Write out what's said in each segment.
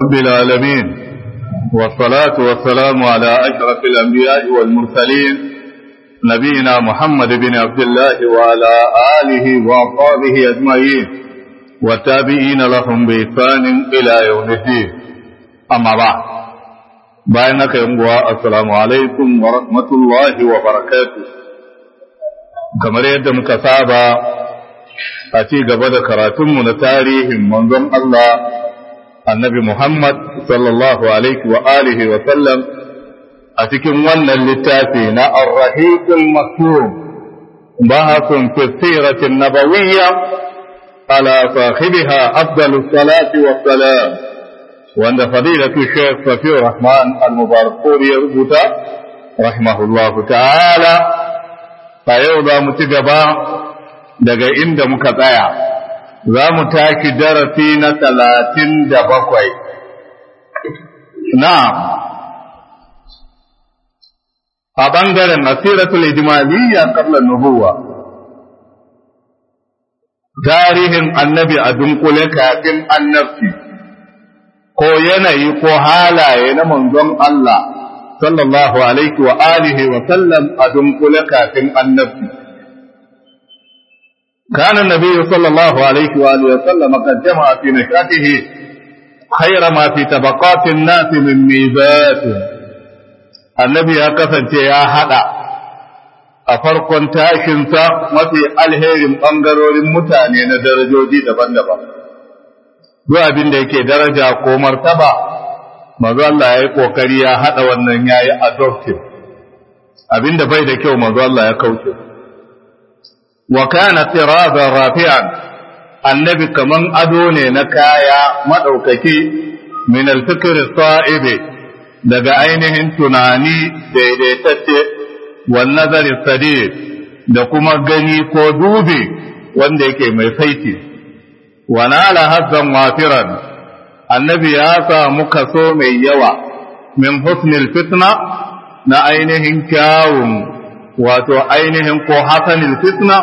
رب العالمين والصلاة والسلام على أشرف الأنبياء والمرسلين نبينا محمد بن عبد الله وعلى آله وأصحابه أجمعين والتابعين لهم بإحسان إلى يوم الدين أما بعد بينك يوم السلام عليكم ورحمة الله وبركاته كما يد مكتابة أتي قبل كراتم تاريخ منظم الله النبي محمد صلى الله عليه وآله وسلم أتكم ون اللتاتين الرهيق المكتوم بحث في السيرة النبوية على صاحبها أفضل الصلاة والسلام وأن فضيلة الشيخ صفي الرحمن المبارك يربط رحمه الله تعالى فيوضع متجبا daga inda muka tsaya za mu tashi darasi na talatin da bakwai na a ɓangaren asiratul ijmaliyya qabla nubuwa tarihin annabi a dunkule kafin annabci ko yanayi ko halaye na manzon Allah sallallahu alaihi wa alihi wa sallam a dunkule kafin annabci كان النبي صلى الله عليه وآله وسلم قد جمع في نشاته خير ما في طبقات الناس من ميزات النبي كفن يا هذا a farkon tashinsa mafi alherin ɓangarorin mutane na darajoji daban-daban. Duk abin da yake daraja ko martaba, mazu Allah ya yi ƙoƙari ya haɗa wannan ya yi adoptive, abin da bai da kyau mazu Allah ya kauce. Wa kana tiraza rafi'an annabi kaman ado ne na kaya maɗaukaki min alfikir sa'ibe daga ainihin tunani daidaitacce والنظر السديد da kuma gani ko dubi wanda yake mai saiti wa nala hazzan wafiran annabi ya samu kaso mai yawa min husnil fitna na ainihin kyawun wato ainihin ko hasanil fitna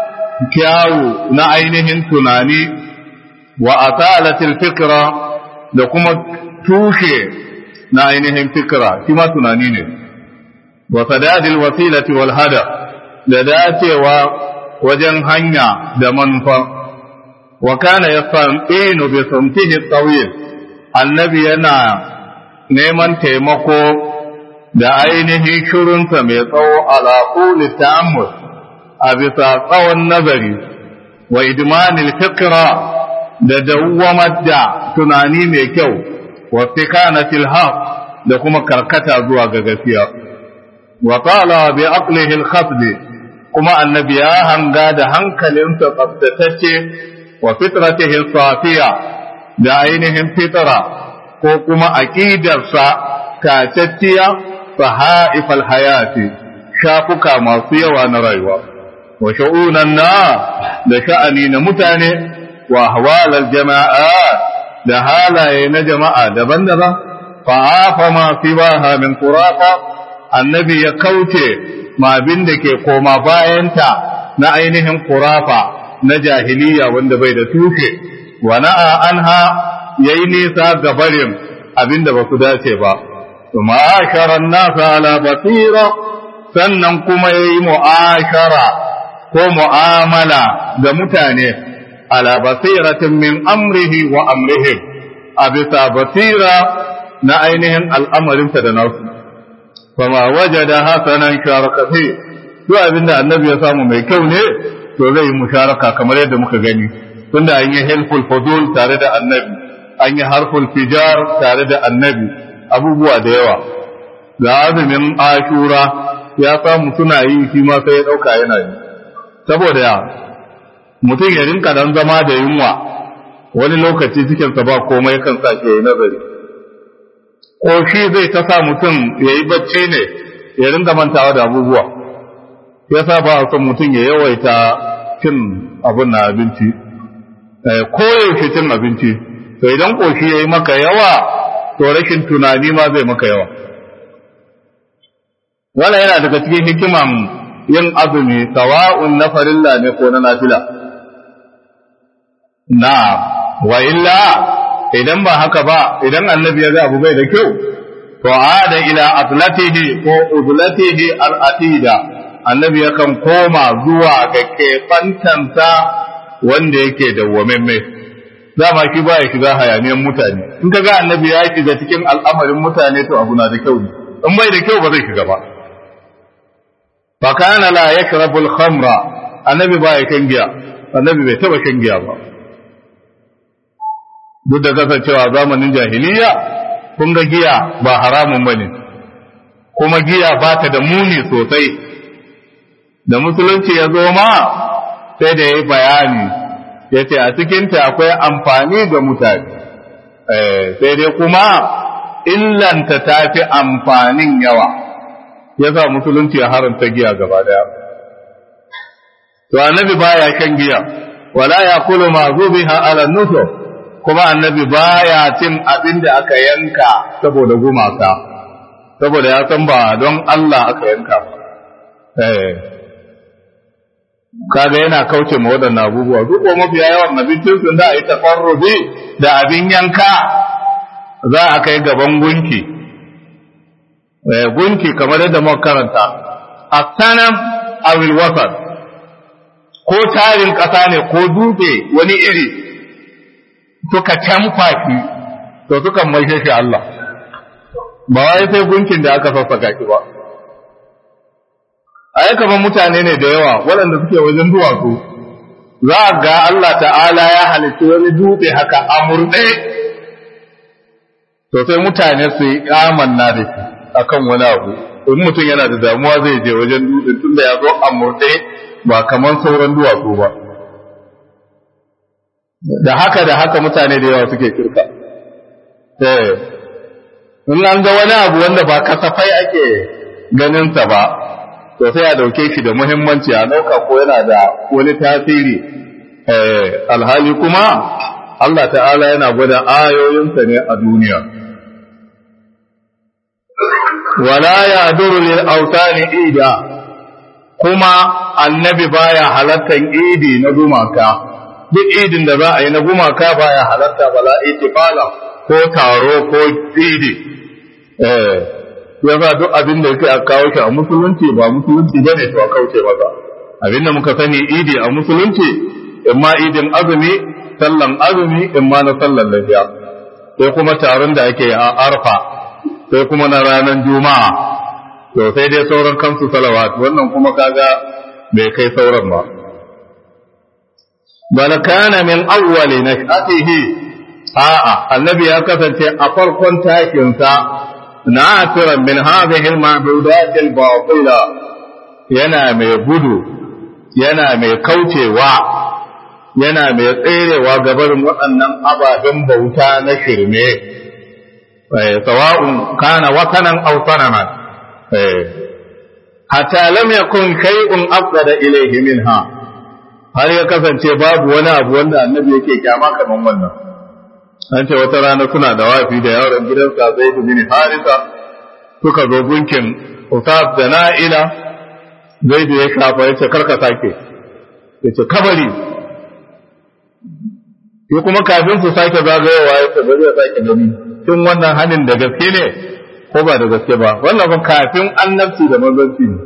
kyawu na ainihin tunani wa asalatil fikra da kuma tushe na ainihin fikra shi ma tunani ne wa sadadil wasilati wal hada da dacewa wajen hanya da manufa wa kana yastanqinu bi samtihi tawil annabi yana neman taimako da ainihin shirunsa mai tsawo ala quli ta'ammul a bisa tsawon nazari wa idmanil fikra da dawwamar da tunani mai kyau wa fikanatil haq da kuma karkata zuwa ga gaskiya وقال بعقله الخفض كما النبي هنغا ده hankalinsa tsaftatacce wa fitratihi safiya da ainihin fitra ko kuma aqidarsa tacacciya sahaifal hayati shafuka masu yawa na rayuwa wa shu'unan na da sha'ani na mutane wa ahwalal jama'a da halaye na jama'a daban-daban fa'afa ma sibaha min qurafa annabi ya kauce ma abin da ke koma bayanta na ainihin kurafa na jahiliya wanda bai da tushe wa na'a anha yayi nisa ga barin abin da ba su dace ba kuma asharan nasa ala basira sannan kuma yayi mu'ashara ko mu'amala ga mutane ala basiratin min amrihi wa amrihim a bisa basira na ainihin al'amarinsa da nasu fama wajada hasanan sharaka fi to abinda annabi ya samu mai kyau ne to zai yi musharaka kamar yadda muka gani tunda an yi helpful fudul tare da annabi an yi harful fijar tare da annabi abubuwa da yawa ga azumin ashura ya samu suna yi shi ma sai ya dauka yana yi saboda ya mutum ya rinka dan zama da yunwa wani lokaci cikinsa ba komai kan sa ke nazari ko shi zai ta sa mutum ya yi bacci ne ya ringa mantawa da abubuwa ya sa ba a son mutum ya yawaita cin abin na abinci ko yaushe cin abinci to idan koshi ya yi maka yawa to rashin tunani ma zai maka yawa wala yana daga cikin hikiman yin azumi sawa'un na farilla ne ko na nafila na wa illa idan ba haka ba idan annabi ya ga abu bai da kyau to ada ila atlatihi ko uzlatihi al-atida annabi yakan koma zuwa ga kefantansa wanda yake dawwamemme dama shi ba ya shiga hayaniyan mutane in ka ga annabi ya shiga cikin al'amarin mutane to abu na da kyau ne in bai da kyau ba zai shiga ba fa kana la yakrabu al-khamra annabi ba ya kan giya annabi bai taba kan giya ba duk da kasancewa zamanin jahiliya kun ga giya ba haramun bane kuma giya ba ta da muni sosai da musulunci ya zo ma sai da ya yi bayani ya ce a cikinta akwai amfani ga mutane sai dai kuma illanta ta fi amfanin yawa ya sa musulunci ya haramta giya gaba daya to annabi baya kan giya wala ya kulu ma zubiha ala nusur kuma annabi baya cin abin da aka yanka saboda gumaka saboda ya san ba don Allah aka yanka eh kaga yana kauce ma waɗannan abubuwa duk ko mafiya yawan abincin sun da yi tafarruzi da abin yanka za a kai gaban gunki eh gunki kamar yadda muka karanta asanam awil wasat ko tarin ƙasa ne ko dutse wani iri suka canfa shi to suka maishe shi Allah ba wai sai gunkin da aka sassaka shi ba a kamar mutane ne da yawa waɗanda suke wajen duwatsu za a ga Allah ta'ala ya halitta wani dutse haka a murɗe to sai mutane su yi amanna da shi akan wani abu in mutum yana da damuwa zai je wajen dutse tunda ya zo a murɗe ba kamar sauran duwatsu ba da haka da haka mutane da yawa suke kirka eh in an ga wani abu wanda ba kasafai ake ganinsa ba to sai a dauke shi da muhimmanci a dauka ko yana da wani tasiri eh alhali kuma Allah ta'ala yana gwada ayoyinsa ne a duniya wala ya'duru lil awtani ida kuma annabi baya halattan idi na gumaka duk idin da za a yi na gumaka baya halatta bala itifala ko taro ko idi eh ya za duk abin da yake a kawo shi a musulunci ba musulunci bane to a kauce masa abin da muka sani idi a musulunci imma idin azumi sallan azumi imma na sallan lafiya sai kuma taron da ake a arfa sai kuma na ranar juma'a to sai dai sauran kansu salawat wannan kuma kaga bai kai sauran ba bal kana min awwali nashatihi a'a annabi ya kasance a farkon takin sa nasiran min hadhihi al-ma'budat al-batila yana mai gudu yana mai kaucewa yana mai tserewa gabarin waɗannan ababen bauta na shirme sawa'un kana watanan aw sanaman hatta lam yakun shay'un afdada ilayhi minha har ya kasance babu wani abu wanda annabi yake kyama kaman wannan an ce wata rana suna da wafi da yaron gidansa zai bin harisa suka zo gunkin usaf da na'ila zai da ya shafa ya ce karka sake ya ce kabari ya kuma kafin su sake zagayowa ya ce bari ya sake gani tun wannan hanin da gaske ne ko ba da gaske ba wannan ba kafin annabci da manzanci ne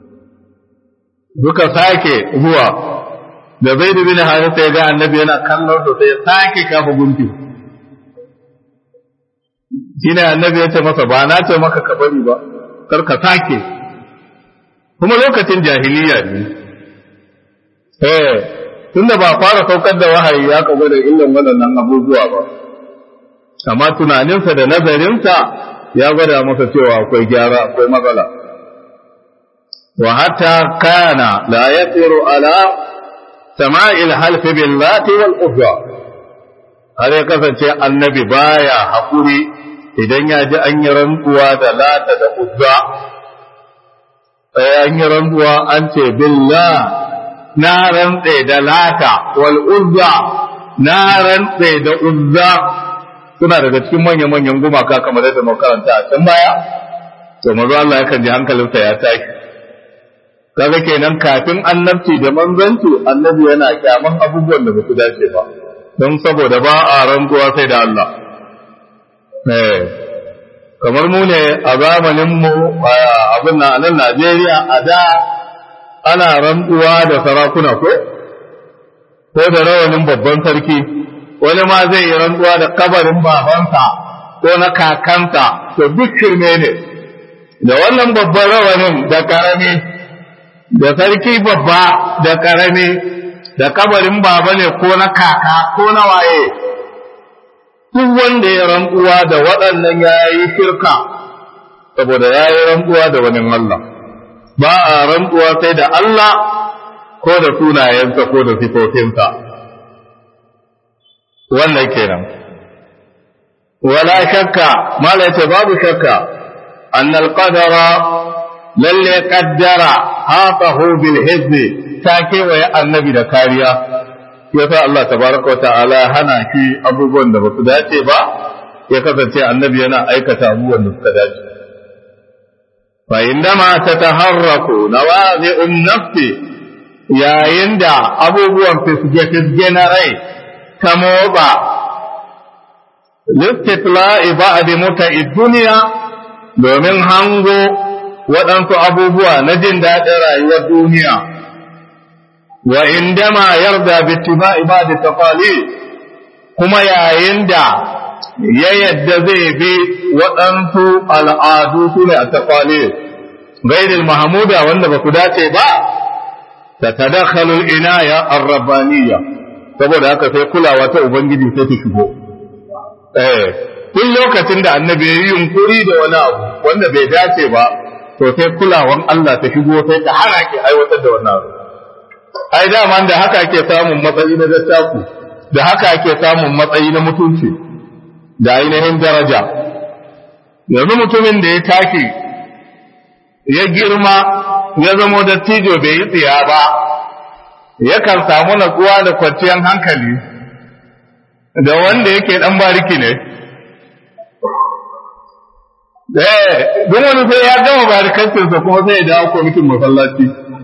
duka sake zuwa da zai dubi na harisa ya ga annabi yana kallon sa sai ya sake kafa gunki shi ne annabi ya ce masa ba na ce maka ka bari ba kar ka sake kuma lokacin jahiliya ne eh tunda ba fara saukar da wahayi ya kago da illan waɗannan abubuwa ba amma tunaninsa da nazarinsa ya gwada masa cewa akwai gyara akwai matsala wa hatta kana la yasiru ala sama'il half billahi wal uzza har ya kasance annabi baya hakuri idan ya ji an yi rantsuwa da lata da uzza sai an yi rantsuwa an ce billah na rantse da lata wal uzza na rantse da uzza suna daga cikin manya-manyan gumaka kamar yadda makaranta a can baya to mazu Allah yakan ji hankalinsa ya tashi kaga kenan kafin annabci da manzanci annabi yana kyaman abubuwan da ba su dace ba don saboda ba a rantsuwa sai da Allah eh kamar mu ne a zamanin mu abin na nan Najeriya a da ana rantsuwa da sarakuna ko ko da rawanin babban sarki wani ma zai yi rantsuwa da kabarin babansa ko na kakansa to duk shirme ne da wannan babban rawanin da karami da sarki babba da karami da kabarin baba ne ko na kaka ko na waye duk wanda ya rantsuwa da waɗannan ya yi shirka saboda ya yi rantsuwa da wani Allah ba a rantsuwa sai da Allah ko da sunayensa ko da sifofinsa wannan kenan wala shakka mala yace babu shakka annal qadara lalle qaddara hafahu bil hizbi ta kewaye annabi da kariya yasa Allah tabaraka ta'ala hana shi abubuwan da basu dace ba ya kasance annabi yana aikata abubuwan da suka dace fa indama tataharraku nawazi'un nafsi yayin da abubuwan fisge-fisge na rai ta motsa littitla'i ba'di muta'i duniya domin hango waɗansu abubuwa na jin daɗin rayuwar duniya wa indama yarda bittiba'i ba'di taqali kuma yayin da ya yadda zai bi waɗansu al'adu su ne a taqali ghairil mahmuda wanda ba ku dace ba tatadakhalu al-inaya ar-rabbaniyya saboda haka sai kulawa ta ubangiji sai ta shigo eh tun lokacin da annabi ya yi yunkuri da wani abu wanda bai dace ba to sai kulawan Allah ta shigo sai ta hana ki aiwatar da wannan abu ai dama da haka ake samun matsayi na dattaku da haka ake samun matsayi na mutunci da ainihin daraja yanzu mutumin da ya tashi ya girma ya zamo dattijo bai yi tsiya ba yakan samu natsuwa da kwanciyar hankali da wanda yake dan bariki ne eh don wani sai ya gama barikancinsa kuma sai ya dawo kwamitin masallaci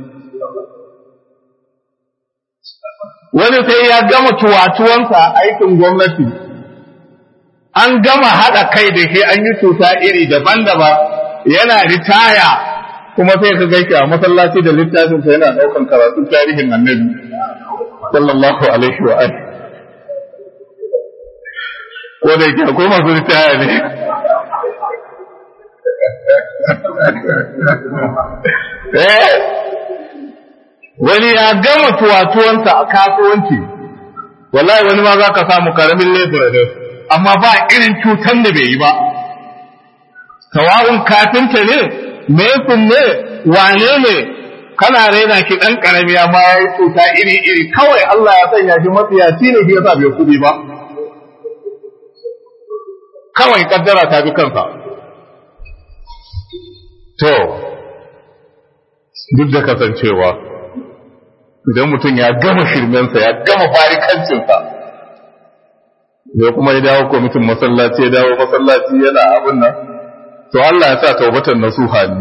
wani sai ya gama tuwatuwansa aikin gwamnati an gama haɗa kai da shi an yi cuta iri daban-daban yana ritaya kuma sai ka gaike a masallaci da littafinsa yana ɗaukan karatu tarihin annabi sallallahu alaihi wa alihi ko da yake akwai masu ritaya ne eh wani ya gama tuwatuwansa a kasuwanci wallahi wani ma za ka samu karamin lebura ne amma ba irin cutan da bai yi ba sawa'un kafinta ne mesin ne wane ne kana raina shi ɗan ƙarami amma ya yi cuta iri iri kawai Allah ya sanya shi matsiyaci ne shi yasa bai kuɗi ba kawai kaddara ta bi kansa to duk da kasancewa idan mutum ya gama shirmensa ya gama barikancinsa ya kuma ya dawo kwamitin masallaci ya dawo masallaci yana abin nan to Allah ya sa taubatan nasuha ne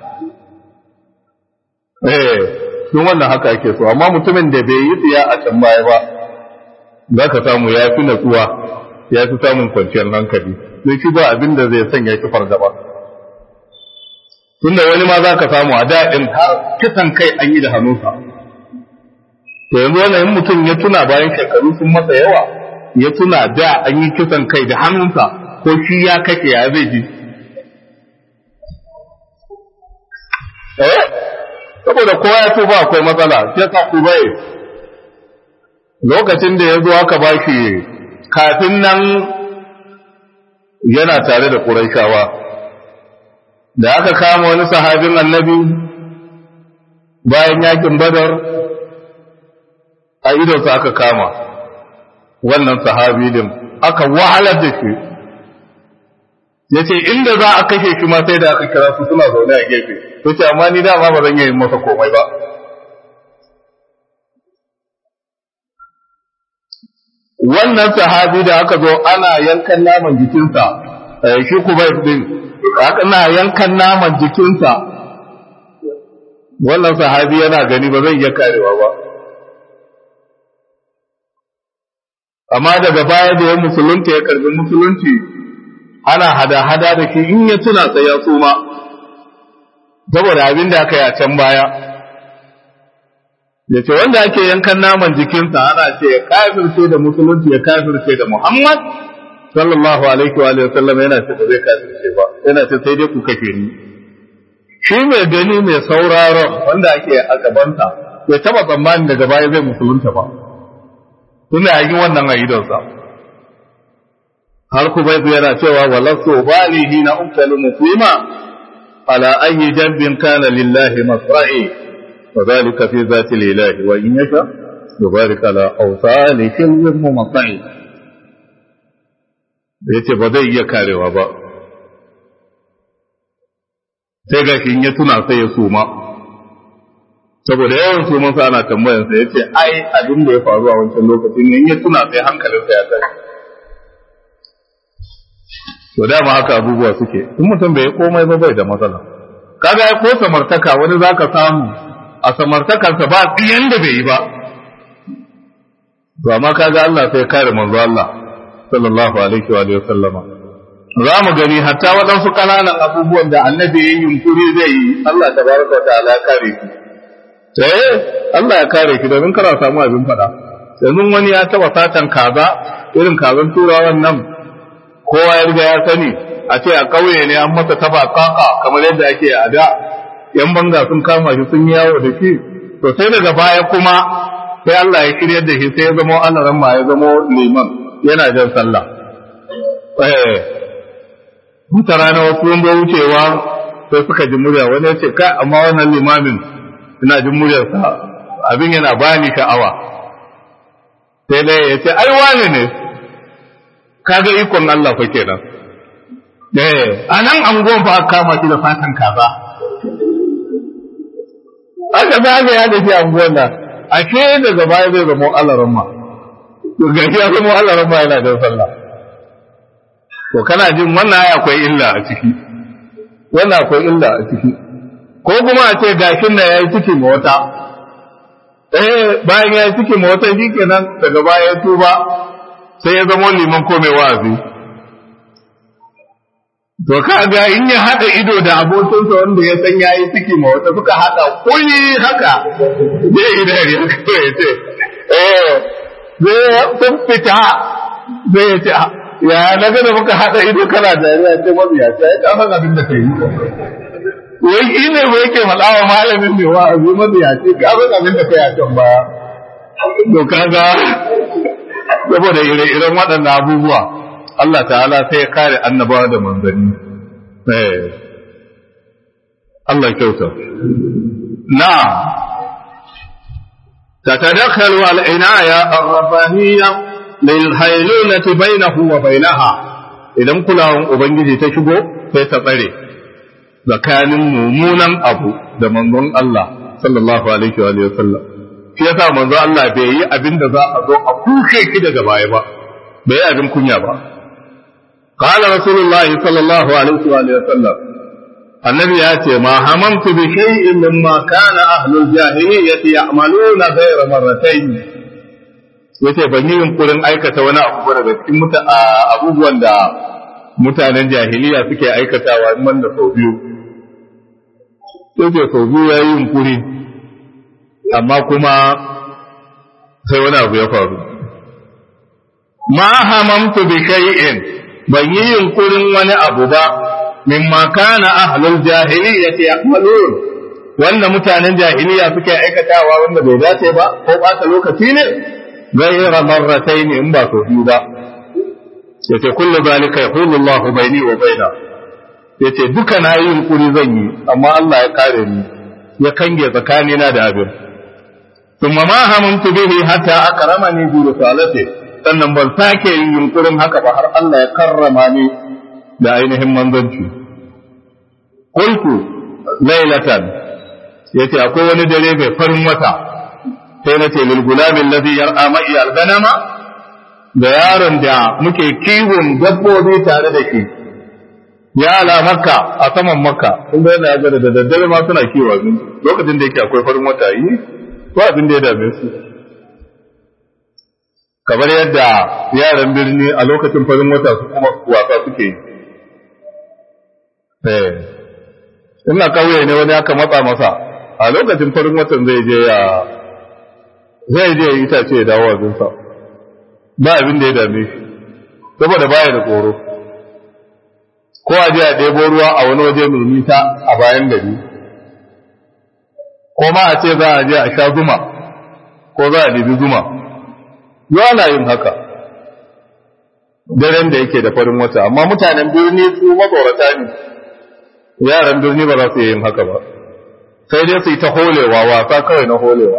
eh tun wannan haka ake so amma mutumin da bai yi tsiya a can baya ba za ka samu ya fi natsuwa ya fi samun kwanciyar hankali sai shi ba abin da zai sanya shi fargaba tunda wani ma za ka samu a daɗin har kisan kai an yi da hannunsa to yanzu wannan mutum ya tuna bayan shekaru sun masa yawa ya tuna da an yi kisan kai da hannunsa ko shi ya kashe ya zai ji eh saboda kowa ya tuba akwai matsala sai ka ku bai lokacin da ya zo aka ba shi kafin nan yana tare da Qurayshawa da aka kama wani sahabin annabi bayan yakin Badar a idonsa aka kama wannan sahabi din aka wahalar da shi ya ce inda za a kashe shi ma sai da aka kira su suna zaune a gefe to ce amma ni dama ba zan yi masa komai ba wannan sahabi da aka zo ana yankan naman jikinsa shi kuma din ana yankan naman jikinsa wannan sahabi yana gani ba zai iya karewa ba amma daga baya da ya musulunta ya karbi musulunci ana hada-hada da shi in ya tuna sai ya suma saboda abin da aka yi a can baya ya ce wanda ake yankan naman jikinsa ana ce ya kafirce da musulunci ya kafirce da muhammad sallallahu alaihi wa sallam yana ce ba zai kafirce ba yana ce sai dai ku kashe ni shi mai gani mai sauraron wanda ake a gabansa ya taba tsammanin daga baya zai musulunta ba suna yi wannan a idonsa har kuma yana cewa walasu balihi na uktalu muslima ala ayyi jambin kana lillahi masra'i wa zalika fi zati lillahi wa in yasha yubarik ala awsali shilwin mumasai yace ba zai iya karewa ba sai ga shi ya tuna sai ya suma saboda yawan suman sa ana tambayar sa yace ai abin da ya faru a wancan lokacin in ya tuna sai hankalinsa ya tashi to dama haka abubuwa suke in mutum bai komai ba bai da matsala kaga ai ko samartaka wani zaka samu a samartakarsa ba tsiyan da bai yi ba to amma kaga Allah sai kare manzo Allah sallallahu alaihi wa alihi sallama za mu gani hatta waɗansu ƙananan abubuwan da annabi ya yi yunkuri zai yi Allah tabaraka wa ta'ala ya kare ki eh Allah ya kare ki domin kana samu abin faɗa yanzu wani ya taba satan kaza irin kazan turawan nan kowa ya riga ya sani a ce a ƙauye ne an masa taba kaka kamar yadda ake a da yan banga sun kama shi sun yawo da shi to sai daga baya kuma sai Allah ya shirya da shi sai ya zama Allah ma ya zama liman yana jan sallah eh wata rana wasu sun zo wucewa sai suka ji murya wani ya ce kai amma wannan limamin ina jin muryarsa abin yana bani sha'awa sai dai ya ce ai wani ne kaga ikon Allah fa kenan eh anan angon fa aka kama shi da fatan kaza aka zaga ya da shi angon nan ashe daga baya zai zama Allah ramma to ga ya zama Allah ramma yana da sallah to kana jin wannan ai akwai illa a ciki wannan akwai illa a ciki ko kuma a ce gashin da yayi ciki ma wata eh bayan yayi ciki ma wata shikenan daga baya ya tuba sai ya zama liman ko mai wa'azi to kaga in ya hada ido da abokinsa wanda ya san yayi ciki ma wata suka hada kuli haka zai yi dariya kawai ya ce eh zai sun fita zai ya ce ya na ga da muka hada ido kana dariya ce mabiya ce ya san abin da kai yi wai shi ne ba yake malawa malamin mai wa'azi mabiya ce ka san abin da kai a can baya to kaga saboda ire-iren waɗannan abubuwa Allah ta'ala sai ya kare annabawa da manzanni Allah kyauta na تتدخل العناية الربانية للهيلولة بينه وبينها idan kulawan Ubangiji ta shigo sai ta tsare tsakanin mummunan abu da manzon Allah sallallahu alaihi wa sallam shi yasa manzo Allah bai yi abin da za a zo a kushe ki daga baya ba bai yi abin kunya ba qala rasulullahi sallallahu alaihi wa sallam annabi ya ce ma hamamtu bi shay'in mimma kana ahlul jahiliyyati ya'maluna ghayra marratayn yace ban yi yunkurin aikata wani abu daga cikin abubuwan da mutanen jahiliya suke aikatawa in man da sau biyu sai sau biyu ya yi yunkuri amma kuma sai wani abu ya faru ma hamamtu bi shay'in ban yi yunkurin wani abu ba mimma kana ahlul jahiliyyati ya'malun wanda mutanen jahiliya suke aikatawa wanda bai dace ba ko ɓata lokaci ne ghayra marratayn in ba so biyu ba yace kullu zalika yaqulu Allahu bayni wa baina yace duka na yi yunkuri zan yi amma Allah ya kare ni ya kange tsakanina da abin ثم ما هممت به حتى أكرمني برسالته sannan ban sake yin yunkurin haka ba har Allah ya karrama ni da ainihin manzanci qultu laylatan yace akwai wani dare mai farin wata sai nace lil gulami alladhi yar'a ma'i al-ganama da yaron da muke kiwon dabbobi tare da shi ya ala makka a saman makka kun ga yana ga da daddare ma suna kiwo lokacin da yake akwai farin wata yi ko abin da ya dame su kamar yadda yaran birni a lokacin farin wata su kuma wasa suke eh ina kauye ne wani aka matsa masa a lokacin farin watan zai je ya zai je ya itace ya dawo abinsa ba abin da ya dame shi saboda baya da tsoro ko a je a ɗebo ruwa a wani waje mai nisa a bayan gari ko ma a ce za a je a sha zuma ko za a ɗebi zuma yau ana yin haka daren da yake da farin wata amma mutanen birni su matsorata ne yaran birni ba za su yin haka ba sai dai su yi ta holewa wasa kawai na holewa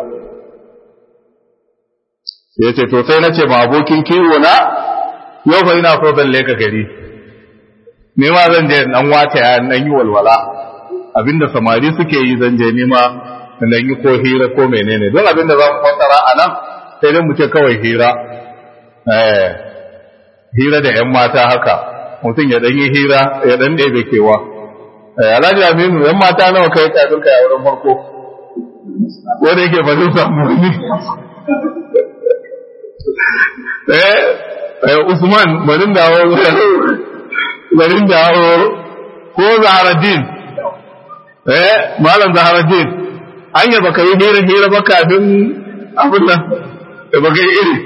ya ce to sai na ce ma abokin kiwo na yau fa ina so zan leka gari ni ma zan je dan wata ya dan yi walwala abinda samari suke yi zan je nima dan yi ko hira ko menene don abinda za mu fassara a nan sai dai mu ce kawai hira eh hira da yan mata haka mutum ya dan yi hira ya dan ɗebe kewa eh alhaji aminu yan mata nawa kai kafin kai a wurin farko wanda yake ba zai samu wani eh Usman barin dawo barin dawo ko Zaharaddin eh malam Zaharaddin an yi baka yi hira hira ba kafin abin nan da baka yi iri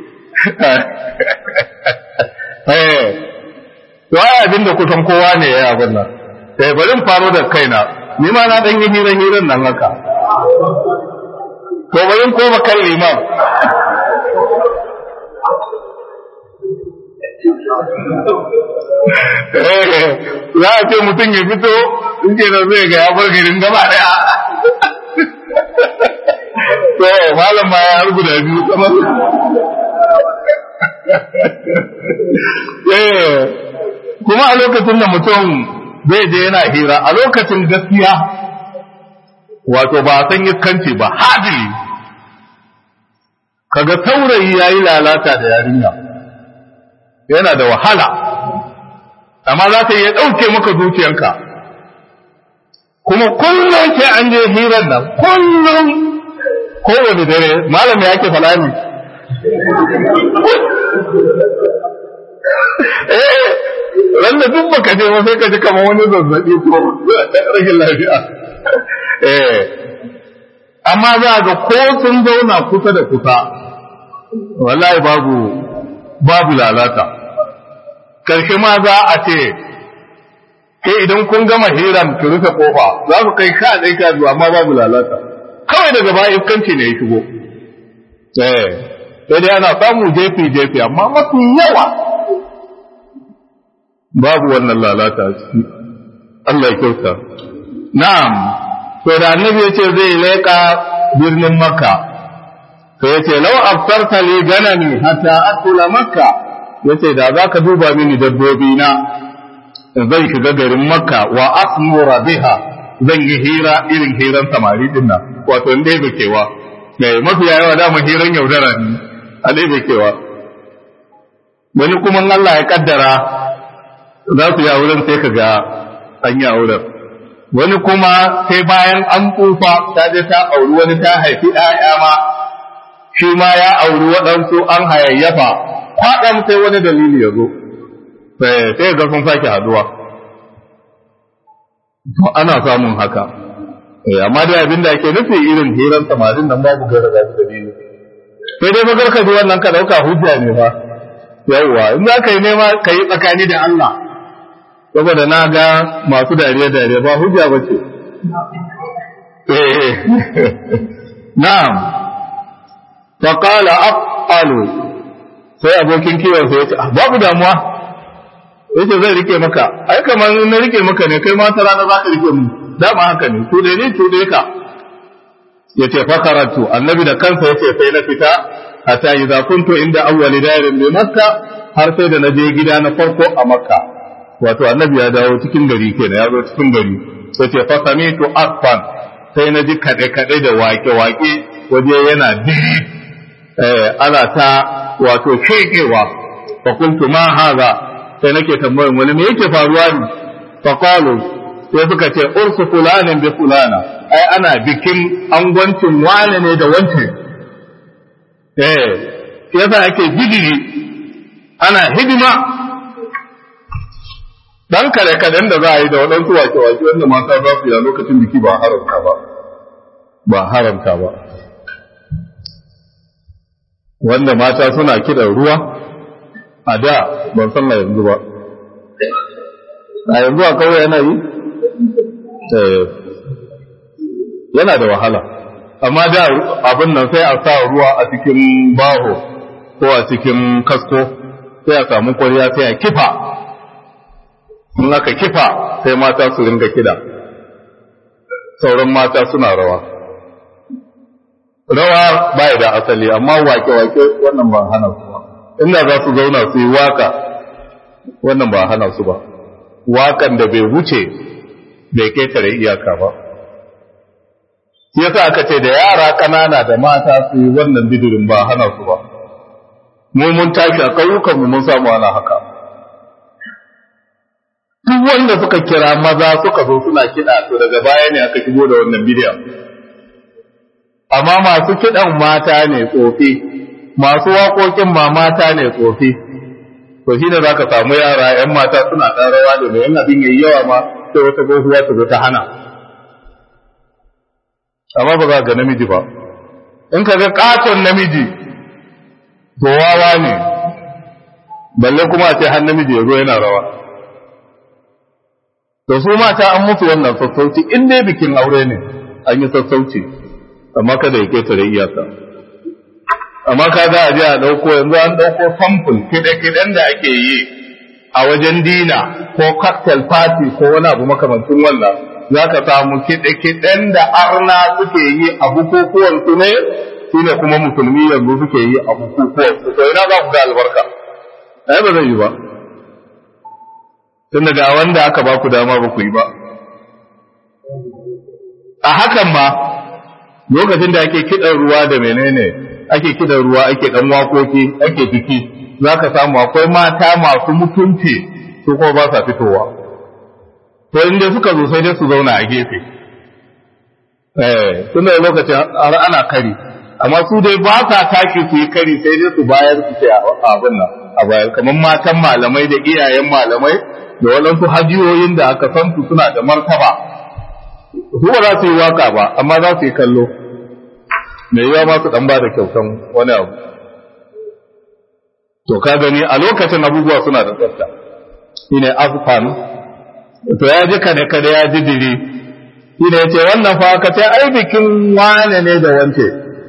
eh to ai abin da kusan kowa ne ya abin nan sai barin faro da kaina ni ma na dan yi hira hiran nan haka to barin koma kan liman za a ce mutum ya fito in ke da zai ga ya bar garin gaba daya to malam ma ya hargu da biyu kamar kuma a lokacin da mutum zai je yana hira a lokacin gaskiya wato ba a san iskanci ba hadili kaga saurayi ya yi lalata da yarinya yana da wahala amma za ta iya ɗauke maka zuciyanka kuma kullum sai an je hirar nan kullum kowane dare malam ya ke fala ne eh ran da duk baka je sai ka ji kamar wani zazzabi ko rashin lafiya eh amma za ga ko sun zauna kusa da kusa wallahi babu babu lalata karshe ma za a ce kai idan kun gama hiran ki rufe kofa za ku kai ka dai ka zuwa amma babu lalata kawai daga baya iskanci ne ya shigo eh sai dai ana samu jefi jefi amma mafi yawa babu wannan lalata a ciki Allah ya kyauta na'am to da annabi ya ce zai leƙa birnin makka to ya ce lau aftarta li ganami hatta akula makka ya ce da za ka duba mini dabbobi na zan shiga garin makka wa asmura biha zan yi hira irin hiran samari din nan wato in dai kewa mai mafi yawa dama hiran yaudara ne a dai kewa wani kuma Allah ya kaddara za su yi auren sai ka ga an yi auren wani kuma sai bayan an tsufa ta je ta auri wani ta haifi ‘ya'ya ma shi ma ya auri waɗansu an hayayyafa kwaɗan sai wani dalili ya zo sai ga sun sake haduwa to ana samun haka amma dai abin da ake nufi irin hirar samarin nan babu gara da dalili sai dai magar ka ji wannan ka dauka hujja ne fa yawwa in za ka yi nema ka yi tsakani da Allah saboda na ga masu dariya dariya ba hujja ba ce na'am fa qala aqalu sai abokin kiwon sai ya ce babu damuwa yace zai rike maka ai kamar na rike maka ne kai ma ta rana za ka rike mu dama haka ne to dai ne to dai ka yace fa karatu annabi da kansa yace sai na fita hatta idza kuntu inda awwali dairin bi makka har sai da naje gida na farko a makka wato annabi ya dawo cikin gari kenan ya zo cikin gari yace fa samitu asfan sai na ji kade kade da wake wake waje yana diri eh ana ta wato shekewa fa kuntu ma haza sai nake tambayar wani me yake faruwa ne fa qalu sai suka ce ursu fulanin bi fulana ai ana bikin angwancin wane ne da wance eh shi yasa ake bidiri ana hidima dan kare kaden da za a yi da waɗansu wake-wake wanda mata za su yi a lokacin biki ba haramta ba ba haramta ba wanda mata suna kiɗan ruwa a da ban san na yanzu ba a yanzu a kawai yana yi yana da wahala amma da abin nan sai a sa ruwa a cikin baho ko a cikin kasko sai a samu kwariya sai a kifa in aka kifa sai mata su ringa kida sauran mata suna rawa rawa bai da asali amma wake-wake wannan ba hana su ba inda za su zauna su yi waka wannan ba hana su ba wakan da bai wuce bai ketare iyaka ba yasa aka ce da yara ƙanana da mata su yi wannan bidirin ba hana su ba mu mun tashi a ƙauyukan mu mun samu ana haka duk wanda suka kira maza suka zo suna kiɗa to daga baya ne aka shigo da wannan bidiyon amma masu kiɗan mata ne tsofi masu waƙoƙin ma mata ne tsofi to shi ne za ka samu yara 'yan mata suna ɗan rawa da mai yan abin yayi yawa ma sai wata gohuwa ta zo ta hana amma ba za ga namiji ba in ka ga ƙaton namiji to wawa ne balle kuma a ce har namiji ya zo yana rawa to su mata an musu wannan sassauci in dai bikin aure ne an yi sassauci amma kada ya ketare iyaka amma ka za a je a ɗauko yanzu an ɗauko samfur kiɗe-kiɗen da ake yi a wajen dina ko cocktail party ko wani abu makamancin wannan za ka samu kiɗe-kiɗen da arna suke yi a bukukuwan su ne su ne kuma musulmi yanzu suke yi a bukukuwan su to ina za ku ga albarka ai ba zai yi ba tun daga wanda aka ba ku dama ba ku yi ba a hakan ma lokacin da ake kiɗan ruwa da menene ake kiɗan ruwa ake ɗan wakoki ake biki za ka samu akwai mata masu mutunci su kuma ba sa fitowa to inda suka zo sai dai su zauna a gefe eh tun da lokacin ana kari amma su dai ba sa taki su yi kari sai dai su bayar su ce abin nan a bayar kamar matan malamai da iyayen malamai da waɗansu hajiyoyin da aka san su suna da martaba su ba za su yi waka ba amma za su yi kallo mai yiwa ma su dan ba da kyautan wani abu to ka gani a lokacin abubuwa suna da tsafta shine afan to ya ji kane kane ya ji diri shine yace wannan fa ka ce ai bikin wane ne da wance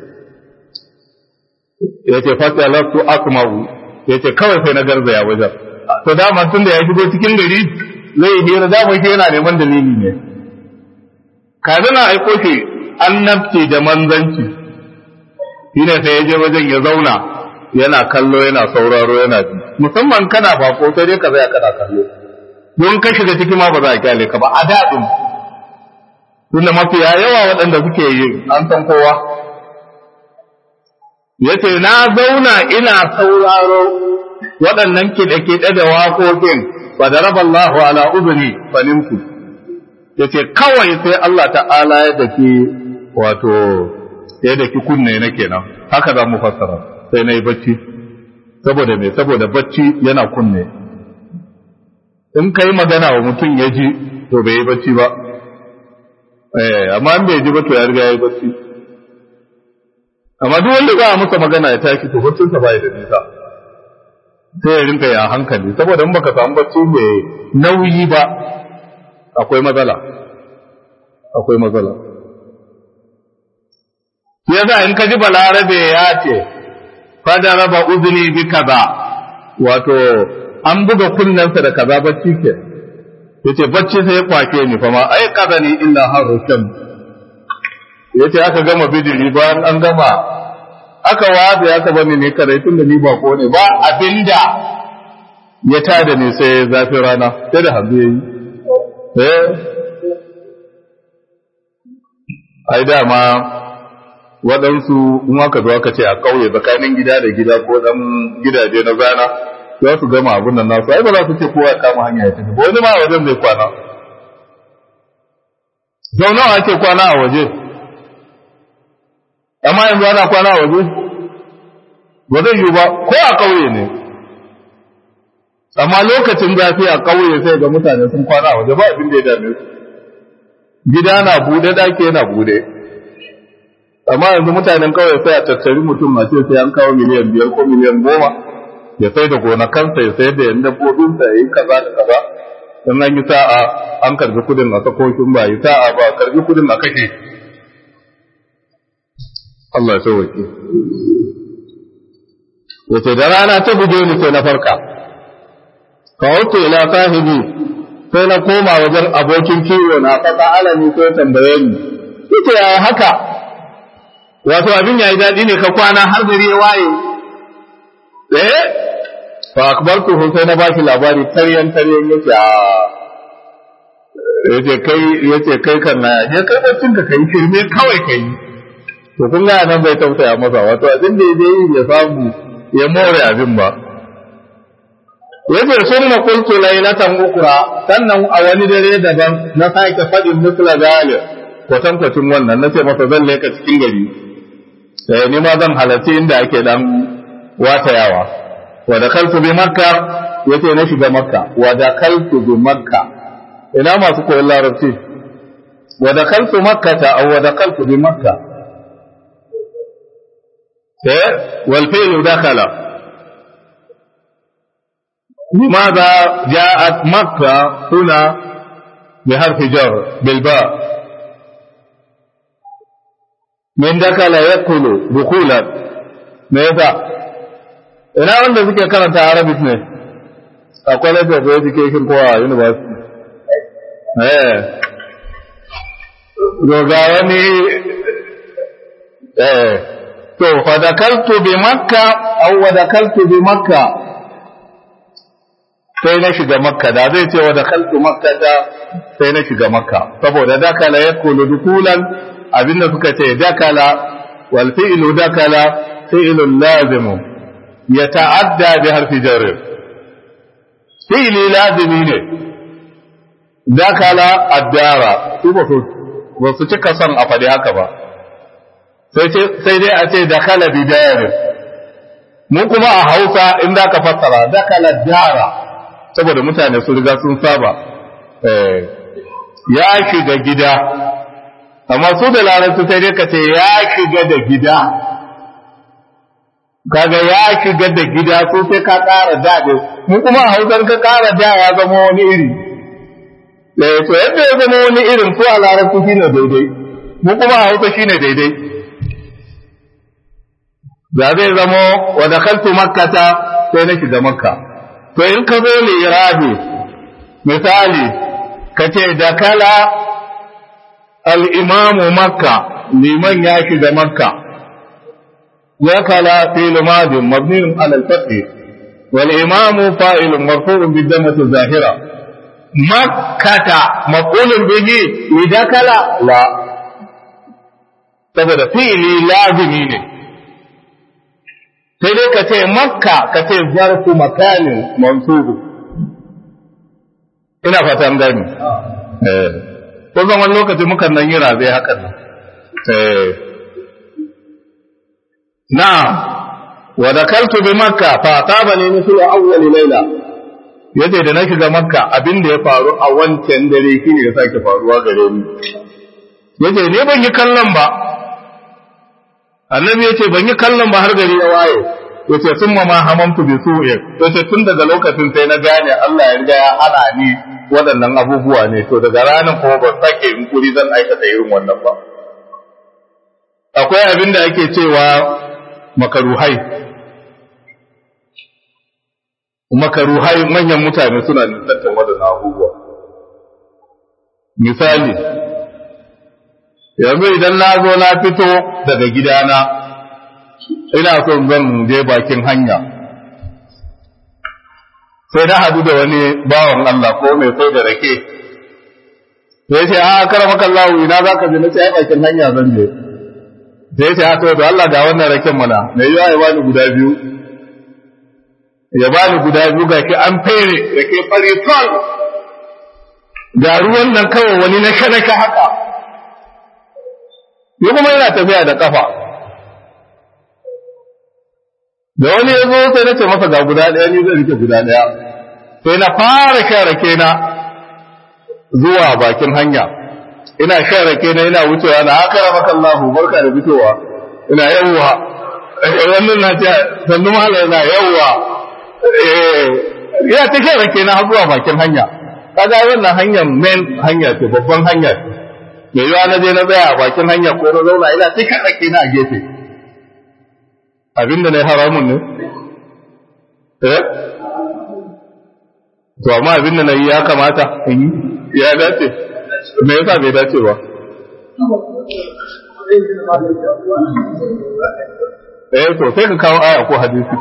yace fasalatu asma'u yace kawai sai na garzaya wajen to dama tun da ya shigo cikin gari zai yi hira dama shi yana neman dalili ne kaza na aiko shi annabci da manzanci shi ne sai ya je wajen ya zauna yana kallo yana sauraro yana ji musamman kana bako sai dai ka zaya kana kallo don ka shiga ciki ma ba za a kyale ka ba a daɗin tunda mafiya yawa waɗanda suke yi an san kowa yace na zauna ina sauraro waɗannan kiɗe-kiɗe da waƙoƙin ba da raba Allahu ala uzuni fanimtu ya ce kawai sai Allah ta'ala ya daki wato ya daki kunne na kenan haka za mu fassara sai na yi bacci saboda me saboda bacci yana kunne in ka yi magana wa mutum ya ji to bai yi bacci ba eh amma in bai ji ba to ya riga ya yi bacci amma duk wanda za a masa magana ya tashi to baccinsa ba ya da nisa sai ya rinka ya hankali saboda in baka samu bacci mai nauyi ba akwai matsala akwai matsala yasa in ka ji balarabe ya ce fada raba uzuni bi kaza wato an buga kunnensa da kaza bacci ke yace bacci sai ya kwake ni fa ma ai kaza ni illa harukan yace aka gama bidiri bayan an gama aka waza ya taba ni ne kare tun da ni ba ko ne ba abinda ya tada ni sai zafin rana sai da hanzu yayi eh ai dama waɗansu in aka zo aka ce a ƙauye tsakanin gida da gida ko ɗan gidaje na zana za su gama abin nan nasu ai ba za su ce kowa ya kama hanya ya tafi wani ma wajen zai kwana sau nawa ake kwana a waje amma yanzu ana kwana a waje ba zai yi ba ko a ƙauye ne amma lokacin zafi a ƙauye sai ga mutane sun kwana a waje ba abin da ya dame su gida na bude ɗaki yana bude amma yanzu mutanen ƙauye sai a tattari mutum a ce sai an kawo miliyan biyar ko miliyan goma ya sai da gonakansa ya sayar da yan dabbobinsa ya yi kaza da kaza in an yi sa'a an karbi kudin a sakokin ba yi sa'a ba karbi kudin a kashe Allah ya sauwake wace da rana ta buge ni sai na farka ka wato ila sahibi sai na koma wajen abokin kiwo na fasa alami sai tambaye ni yace yaya haka wato abin yayi daɗi ne ka kwana har gari ya waye eh fa akbartu sai na baki labari taryan taryan yace a yace kai yace kai kan na je kai bacin ka kai shirme kawai kai to kun ga nan bai tausaya masa wato abin da yaje yi ya samu ya more abin ba yace sunna qultu laylatan ukra sannan a wani dare daban na sake fadin musla zalim kwatankwacin wannan nace masa zan leka cikin gari sai ni ma zan halarci inda ake dan watayawa wa dakaltu bi makka yace na shiga makka wa dakaltu bi makka ina masu koyon larabci wa dakaltu makkata aw wa dakaltu bi makka eh wal fi'lu dakala لماذا جاءت مكة هنا بحرف جر بالباء من دخل يدخل دخولا ماذا ina wanda suke karanta arabic ne a college of education ko a university eh ga wani eh to fa dakaltu bi makka aw wa dakaltu bi makka sai na shiga makka da zai ce wa dakaltu makka da sai na shiga makka saboda dakala yakulu dukulan abinda suka ce dakala wal fi'lu dakala fi'lun lazimu يتعدى بحرف جر فعل لازمي ne dakala addara su ba su ba su cika son a faɗi haka ba sai dai a ce dakala bidayarin mu kuma a hausa in da ka fassara dakala dara saboda mutane su riga sun saba ya shiga gida amma su da larabci sai dai ka ce ya shiga da gida kaga ya shiga da gida so sai ka ƙara daɗe mu kuma a hausar ka ƙara da ya zama wani iri eh to yadda ya zama wani irin ko a larabci shine daidai mu kuma a hausa shine daidai da zai zama wa dakhaltu makkata sai na shiga makka to in ka zo li irabi misali ka ce dakala al-imamu makka liman ya shiga makka وكلا فعل ماض مبني على الفتح والإمام فاعل مرفوع بالدمة الظاهرة مكة مفعول به لدكل لا saboda fi'ili lazimi ne sai dai ka ce makka ka ce zarfu makanin mansubu ina fatan gani eh ko zaman lokaci mukan nan yi razai hakan nan eh نعم ودخلت بمكة فأصابني مثل أول ليلة yace da na shiga makka abin da ya faru a wancan dare shine ya sake faruwa gare ni yace ne ban yi kallon ba annabi yace ban yi kallon ba har gari ya waye yace sun ma ma hamamtu bi su'i yace tun daga lokacin sai na gane Allah ya riga ya hana ni waɗannan abubuwa ne to daga ranar kuma ban sake in kuri zan aikata irin wannan ba akwai abin da ake cewa makaruhai makaruhai manyan mutane suna nisantar waɗannan abubuwa misali yanzu idan na zo na fito daga gidana ina son zan je bakin hanya sai na hadu da wani bawan Allah ko mai sai da rake sai ce a karama kallahu ina za ka je na sai bakin hanya zan je sai ce haka da Allah ga wannan raken mana mai yiwa ya bani guda biyu ya bani guda biyu ga ki an fere rake fari sol ga ruwan nan kawai wani na shanaka haka yi kuma yana tafiya da kafa da wani ya zo sai na ce masa ga guda ɗaya ni zai rike guda ɗaya sai na fara shan rake na zuwa bakin hanya ina shan rake na ina wucewa na haka maka Allah barka da fitowa ina yawwa wannan na ce sannu mala yana yawwa eh ina ta shan rake na zuwa bakin hanya kaga wannan hanyar main hanya ce babban hanya ce me yawa na je na tsaya a bakin hanya ko na zauna ina ta shan rake na a gefe abinda na haramun ne eh to amma abinda na yi ya kamata in yi ya dace me yasa bai dace ba eh to sai ka kawo aya ko hadisi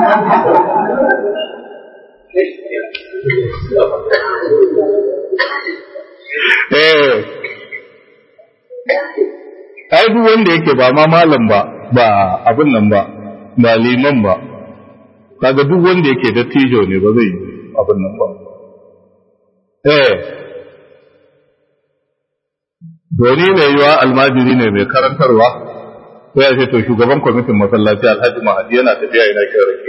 eh ai duk wanda yake ba ma malam ba ba abin nan ba ba liman ba kaga duk wanda yake dattijo ne ba zai yi abin nan ba eh doni mai yiwa almajiri ne mai karantarwa sai ya ce to shugaban kwamitin masallaci alhaji mahadi yana tafiya yana shan rake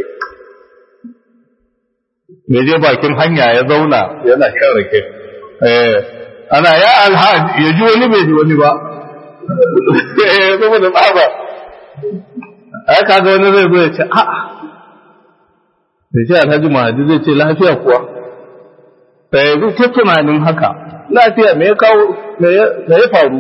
me je bakin hanya ya zauna yana shan rake eh ana ya alhaji ya ji wani bai ji wani ba eh saboda tsaba ai kaga wani zai zo ya ce a'a da ce alhaji mahadi zai ce lafiya kuwa sai zai ce tunanin haka lafiya me ya kawo me ya faru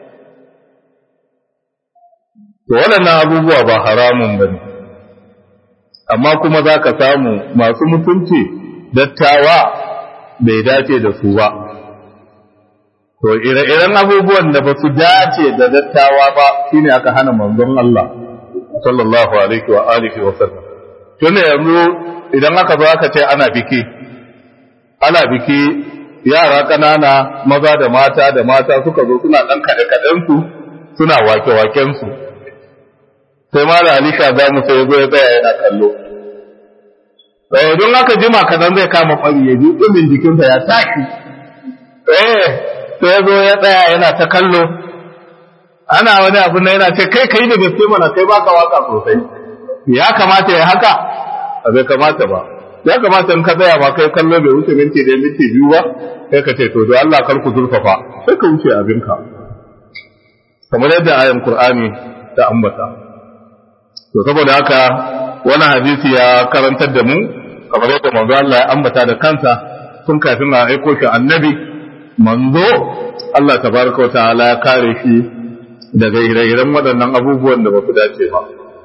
to waɗannan abubuwa ba haramun ba ne amma kuma za ka samu masu mutunci dattawa bai dace da su ba to ire-iren abubuwan da ba su dace da dattawa ba shine aka hana manzon Allah sallallahu alaihi wa alihi wa sallam tun yanzu idan aka zo aka ce ana biki ana biki yara ƙanana maza da mata da mata suka zo suna ɗan kaɗe-kaɗensu suna wake-wakensu sai ma da halika za mu sai zo ya tsaya yana kallo sai don haka jima kaɗan zai kama ɓari ya ji ɗumin jikinsa ya tashi eh sai zo ya tsaya yana ta kallo ana wani abu na yana ce kai kai da gaske mana kai baka waka sosai ya kamata ya haka bai kamata ba ya kamata in ka tsaya ba kai kallo bai wuce minti da minti biyu ba sai ka ce to da Allah kar ku zurfafa sai ka wuce abinka kamar yadda ayan Qur'ani ta ambata to saboda haka wani hadisi ya karantar da mu kamar yadda manzo Allah ya ambata da kansa tun kafin a aiko shi annabi manzo Allah tabaraka wa ta'ala ya kare shi daga ire-iren waɗannan abubuwan da ba su dace ba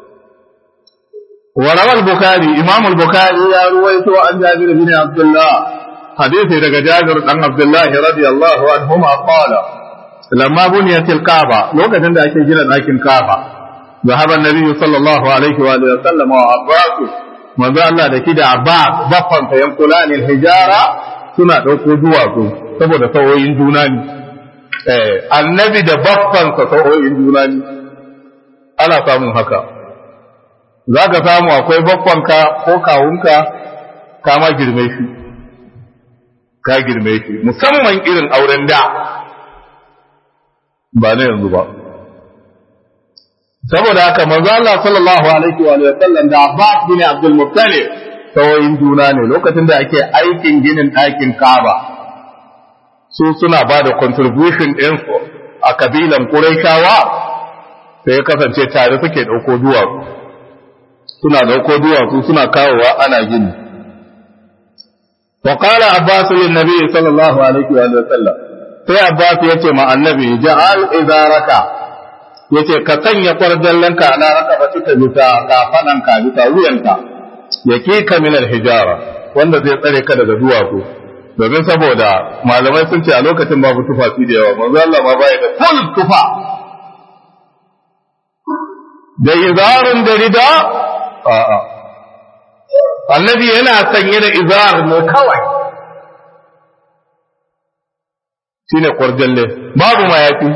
وروى البخاري إمام البخاري يا رويت عن جابر بن عبد الله حديث دقى جابر عن عبد الله رضي الله عنهما قال لما بنيت الكعبة لو كان عند أكل جنة لكن كعبة ذهب النبي صلى الله عليه وآله وسلم وعباس ما ذا الله ده كده عباس بطن فينقلان الحجارة suna ɗauko duwatsu saboda sauyoyin juna ne annabi da baffansa sauyoyin juna ne ana samun haka za ka samu akwai bakwanka ko kawunka ka ma girme shi ka girme shi musamman irin auren da ba na yanzu ba saboda haka manzo Allah sallallahu alaihi wa sallam da Abbas bin Abdul Muttalib tawayin juna ne lokacin da ake aikin ginin ɗakin Kaaba su suna ba da contribution ɗinsu a kabilan Qurayshawa sai ya kasance tare suke ɗauko duwatsu suna dauko duwatsu suna kawowa ana gini wa qala abbas lin nabi sallallahu alaihi wa sallam sai abbas yace ma annabi ja'al idaraka yace ka sanya kwarjallanka ala rakabatika bisa kafananka bisa wuyanka yake ka min hijara wanda zai tsare ka daga duwatsu domin saboda malamai sun ce a lokacin babu tufafi da yawa manzo Allah ma bai da full tufa da izarun da rida a'a annabi yana sanye da izar ne kawai shine kwarjalle babu mayafi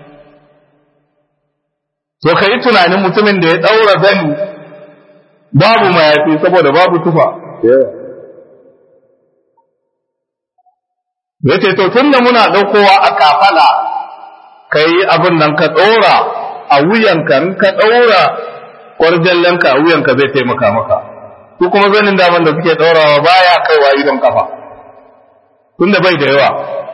to kai tunanin mutumin da ya daura zani babu mayafi saboda babu tufa yace to tunda muna daukowa a kafala kai abin nan ka ɗora a wuyanka in ka ɗaura kwarjallenka a wuyanka zai taimaka maka su kuma zanin daman da suke ɗaurawa baya kaiwa idon kafa tunda bai da yawa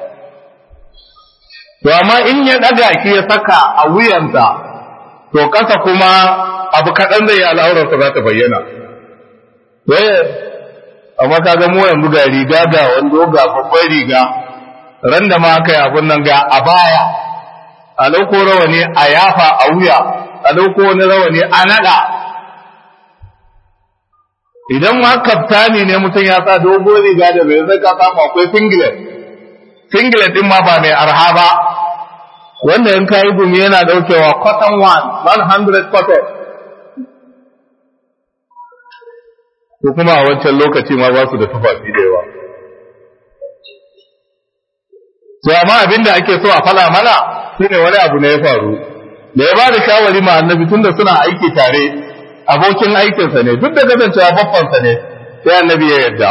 to amma in ya ɗaga shi ya saka a wuyansa to ƙasa kuma abu kaɗan zai yi al'aurarsa za ta bayyana amma ka ga mu yanzu ga riga ga wando ga babbar riga ran da ma aka yi abun nan ga a baya a lauko rawani a yafa a wuya a lauko wani rawani a naɗa idan ma kaftani ne mutum ya sa dogo riga da bai zai ka samu akwai singlet singlet din ma ba mai arha ba wanda in kayi gumi yana daukewa cotton one 100 cotton ko kuma a wancan lokaci ma ba su da tufafi da yawa to amma abin da ake so a fala mana shine wani abu ne ya faru da ya ba da shawari ma annabi tunda suna aiki tare abokin aikinsa ne duk da kasancewa babbansa ne sai annabi ya yarda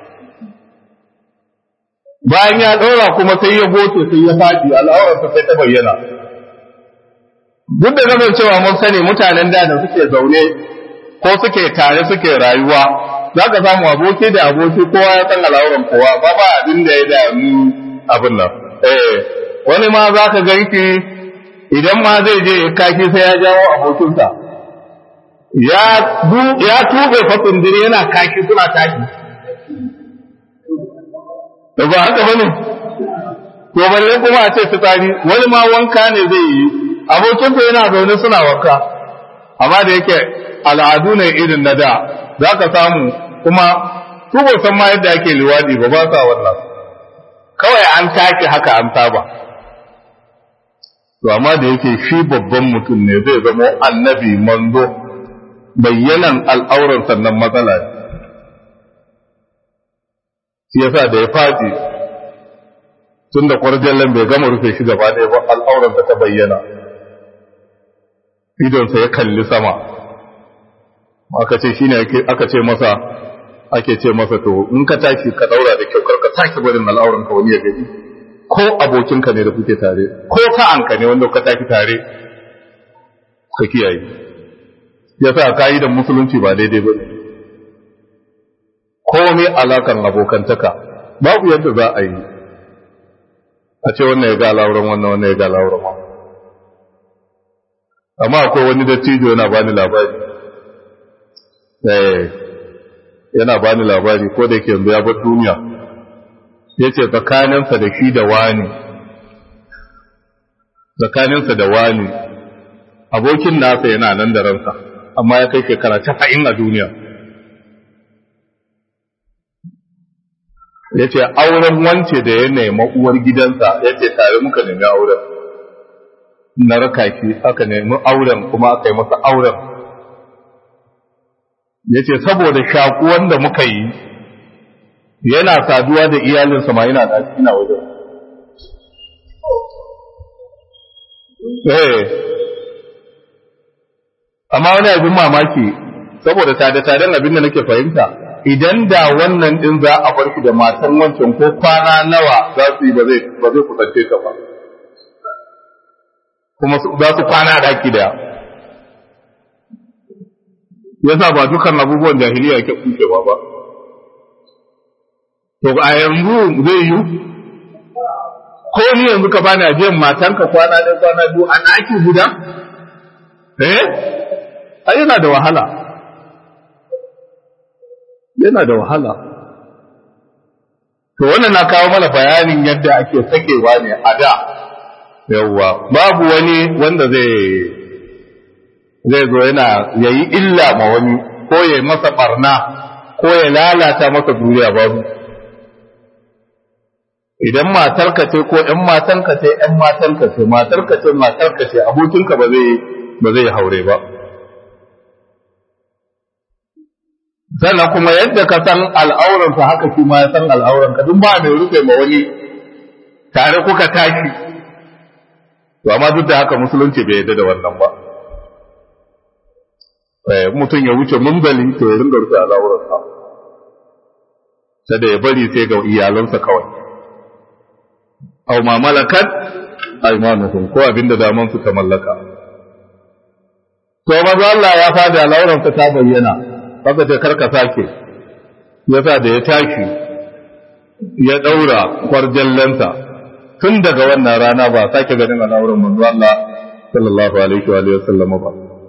bayan ya ɗora kuma sai ya goce sai ya faɗi al'aurarsa sai ta bayyana duk da kasancewa mun sani mutanen da da suke zaune ko suke tare suke rayuwa za ka samu aboki da aboki kowa ya san al'auran kowa ba ba abin da ya dami abin nan eh wani ma za ka ganki idan ma zai je ya kaki sai ya jawo abokinsa ya ya tube fasin dire yana kaki suna kaki da ba haka bane to balle kuma a ce fitsari wani ma wanka ne zai yi abokinsa yana zaune suna wanka amma da yake al'adu ne irin na da za ka samu kuma su ba san ma yadda ake liwadi ba ba sa wannan kawai an take haka an saba to amma da yake shi babban mutum ne zai zama annabi manzo bayyanan al'auran sannan matsala ne shi yasa da ya faɗi tun da kwarjallen bai gama rufe shi gaba ɗaya ba al'auransa ta bayyana idonsa ya kalli sama aka ce shine aka ce masa ake ce masa to in ka tashi ka daura da kyau karka sake barin al'auran ka wani ya gani ko abokinka ne da kuke tare ko sa'anka ne wanda ka tashi tare ka kiyaye yasa ka'idan musulunci ba daidai ba ne komai alakan abokantaka babu yadda za a yi a ce wannan ya ga al'auran wannan wannan ya ga al'auran wannan amma akwai wani dattijo yana bani labari eh yana bani labari ko da yake yanzu ya bar duniya yace tsakaninsa da shi da wani tsakaninsa da wani abokin nasa yana nan da ransa amma ya kai shekara 90 a duniya yace auren wance da ya nema uwar gidansa yace tare muka nemi auren na raka shi aka nemi auren kuma aka yi masa auren ya ce saboda shakuwan da muka yi yana saduwa da iyalinsa ma yana da ina wajen eh amma wani abin mamaki saboda tada-taden abin da nake fahimta idan da wannan din za a bar shi da matan wancan ko kwana nawa za su yi ba zai kusance ta ba kuma za su kwana daki daya yasa ba dukan abubuwan jahiliya ke kucewa ba to a yanzu zai yi ko ni yanzu ka bani ajiyar matanka kwana ɗaya kwana biyu a ɗaki guda eh ai yana da wahala yana da wahala to wannan na kawo mana bayanin yadda ake sakewa ne a da yawwa babu wani wanda zai zai zo yana yayi illa ma wani ko ya masa barna ko ya lalata masa duniya babu idan matarka ce ko ɗan matanka ce ɗan matanka ce matarka ce matarka ce abokinka ba zai ba zai haure ba sannan kuma yadda ka san al'auransa haka shi ma ya san al'auranka duk ba mai rufe ma wani tare kuka tashi to amma duk da haka musulunci bai yarda da wannan ba eh mutum ya wuce mumbali to ya ringa rufe al'auransa sada ya bari sai ga iyalansa kawai aw ma malakat aymanuhum ko abinda daman su ta mallaka to maza Allah ya fadi al'auransa ta bayyana haka ce karka sake yasa da ya tashi ya daura kwarjallansa tun daga wannan rana ba sake ganin al'auran manzo Allah sallallahu alaihi wa alihi wasallam ba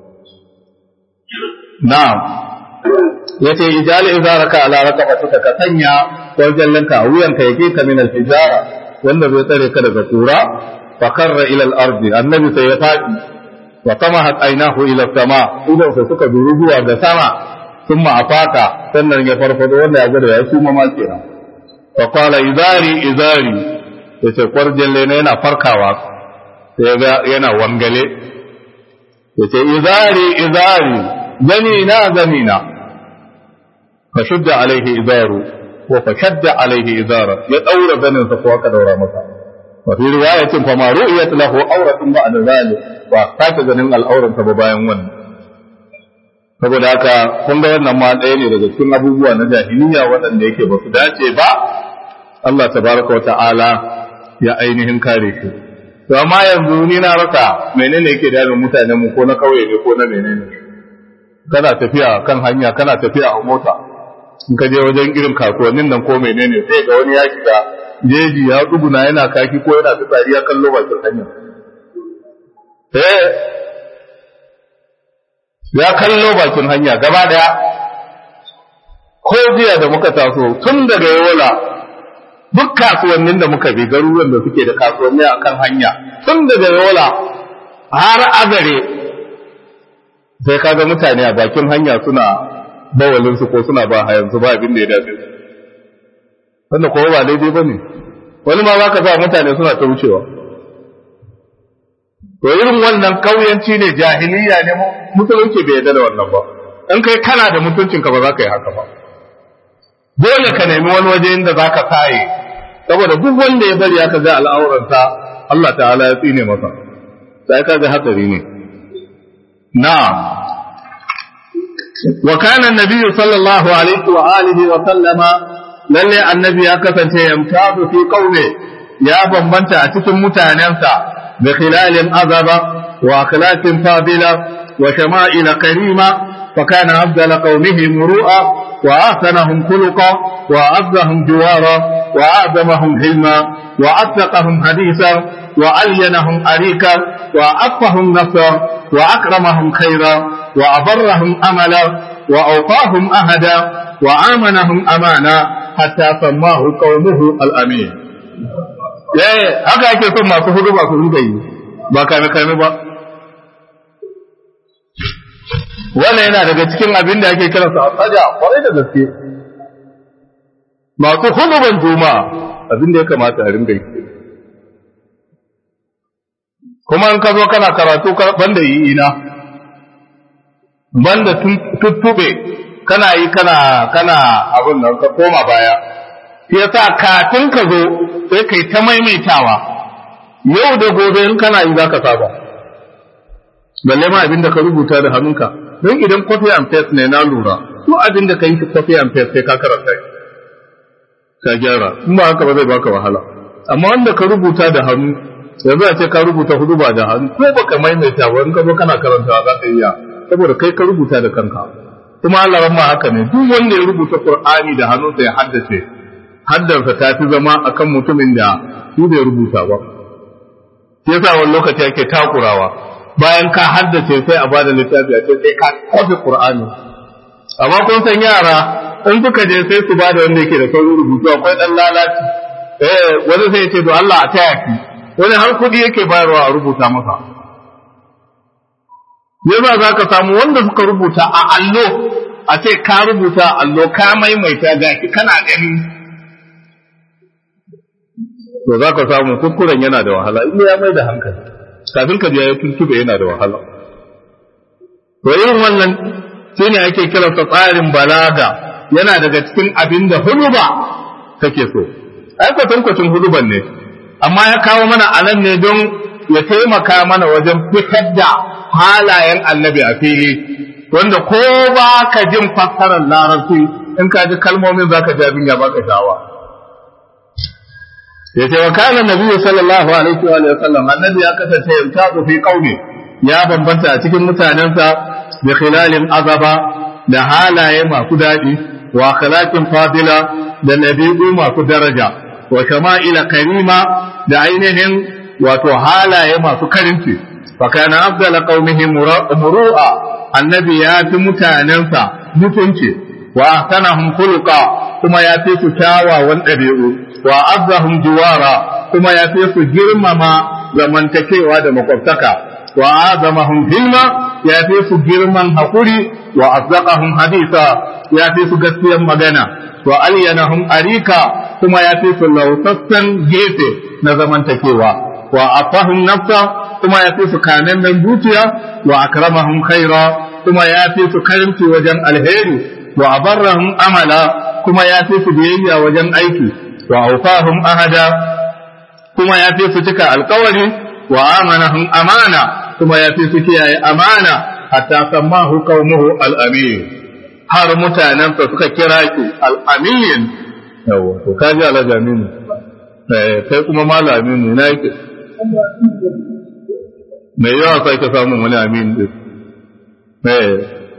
na'am yace ijal izaraka ala raqabatika ka sanya kwarjallanka a wuyanka yake ka min al-hijara wanda zai tsare ka daga kura fa karra ila al-ardi annabi sai ya fadi wa tamahat aynahu ila sama idan sai suka duru zuwa ga sama thumma afaka sannan ya farfado wanda ya gwada ya suma ma kenan fa qala izari izari yace kwarjalle ne yana farkawa sai ga yana wangale yace izari izari gani na gani na fa shudda alaihi izaru wa fa shadda alaihi izara ya daura ganin sa ko aka daura masa wa fi riwayatin fa ma ru'yat lahu awratun ba'da zalik ba sake ganin al'auran sa ba bayan wannan saboda haka kun ga wannan ma ɗaya ne daga cikin abubuwa na jahiliya waɗanda yake ba su dace ba Allah tabaraka wa ta'ala ya ainihin kare shi to amma yanzu ni na rasa menene yake damin mutanen mu ko na kauye ne ko na menene kana tafiya kan hanya kana tafiya a mota in ka je wajen irin kasuwannin nan ko menene sai ga wani ya shiga jeji ya tsuguna yana kaki ko yana fitsari ya kallo bakin hanya eh ya kallo bakin hanya gaba daya ko jiya da muka taso tun daga yola duk kasuwannin da muka bi garuruwan da suke da kasuwanni a kan hanya tun daga yola har azare sai kaga mutane a bakin hanya suna bawalinsu ko suna ba hayansu ba abin da ya dace wanda kowa ba daidai ba ne wani ma za ka sa mutane suna ta wucewa to irin wannan kauyanci ne jahiliya ne musulunci bai yarda da wannan ba in kai kana da mutuncinka ba za ka yi haka ba dole ka nemi wani waje inda za ka saye saboda duk wanda ya bari aka ga al'auransa Allah ta'ala ya tsine masa sai ka ga hatsari ne na'am wa kana an-nabiy sallallahu alaihi wa alihi wa sallama lalle annabi ya kasance yamtazu fi qaumi ya bambanta a cikin mutanensa bi khilalin azaba wa akhlaqin fadila wa shama'il karima فكان أفضل قومه مروءة وأحسنهم خلقا وأعزهم جوارا وأعظمهم حلما وأصدقهم حديثا وألينهم أريكا وأعفهم نصرا وأكرمهم خيرا وأبرهم أملا وأوفاهم أهدا وآمنهم أمانا حتى سماه قومه الأمين eh haka ake son masu hudu ba su rinka yi ba kame kame ba wannan yana daga cikin abin da ake kiransa a tsaja kwarai da gaske masu huduban juma'a abin da ya kamata a ringa yi kuma in ka zo kana karatu banda yi ina banda tuttube kana yi kana kana abin nan ka koma baya shi yasa kafin ka zo sai kai ta maimaitawa yau da gobe in kana yi zaka saba balle ma abin da ka rubuta da hannunka don idan copy and paste ne na lura duk abin da ka yi copy and paste sai ka karanta shi ka gyara in ba haka ba zai baka wahala amma wanda ka rubuta da hannu yanzu a ce ka rubuta hudu ba da hannu ko baka maimaita ba in ka zo kana karantawa za ka iya saboda kai ka rubuta da kanka kuma Allah ma haka ne duk wanda ya rubuta Qur'ani da hannunsa ya haddace haddarsa ta fi zama akan mutumin da shi bai rubuta ba yasa wani lokaci ake takurawa bayan ka haddace sai a bada littafi a ce sai ka kwafi Qur'ani amma kun san yara in suka je sai su bada wanda yake da saurin rubutu akwai dan lalaci eh wani sai ya ce to Allah a taya ki wani har kudi yake bayarwa a rubuta masa yasa za ka samu wanda suka rubuta a allo a ce ka rubuta a allo ka maimaita ga ki kana gani to za ka samu kuskuren yana da wahala in ya mai da hankali kafin ka biya ya tuntube yana da wahala to irin wannan shi ne ake kiransa tsarin balaga yana daga cikin abin da huluba take so ai kwatankwacin huluban ne amma ya kawo mana anan ne don ya taimaka mana wajen fitar da halayen annabi a fili wanda ko ba ka jin fassarar larabci in ka ji kalmomin za ka ji abin ya baka shawa ya ce wa kana nabi sallallahu alaihi wa sallam annabi ya kasance yamtazu fi qaumi ya bambanta a cikin mutanensa da khilalin azaba da halaye masu daɗi wa akhlaqin fadila da nabi'u masu daraja wa shama'ila karima da ainihin wato halaye masu karinci fa kana afdala qaumihi muru'a annabi ya fi mutanensa mutunci wa ahsanahum khuluqa kuma ya fi su kyawawan ɗabi'u wa azzahum jiwara kuma ya fi su girmama zamantakewa da makwabtaka wa azamahum hilma ya fi su girman hakuri wa azzaqahum hadisa ya fi su gaskiyar magana wa alyanahum arika kuma ya fi su lausassan gefe na zamantakewa wa afahum nafsa kuma ya fi su kamen zuciya wa akramahum khaira kuma ya fi su karimci wajen alheri wa abarrahum amala kuma ya fi su biyayya wajen aiki wa aufahum ahada kuma ya fi su cika alkawari wa amanahum amana kuma ya fi su kiyaye amana hatta sammahu qaumuhu al-amin har mutanensa suka kira shi al-amin yawa to kaji alajamin eh kai kuma malamin ne na yake me yawa sai ka samu wani amin din eh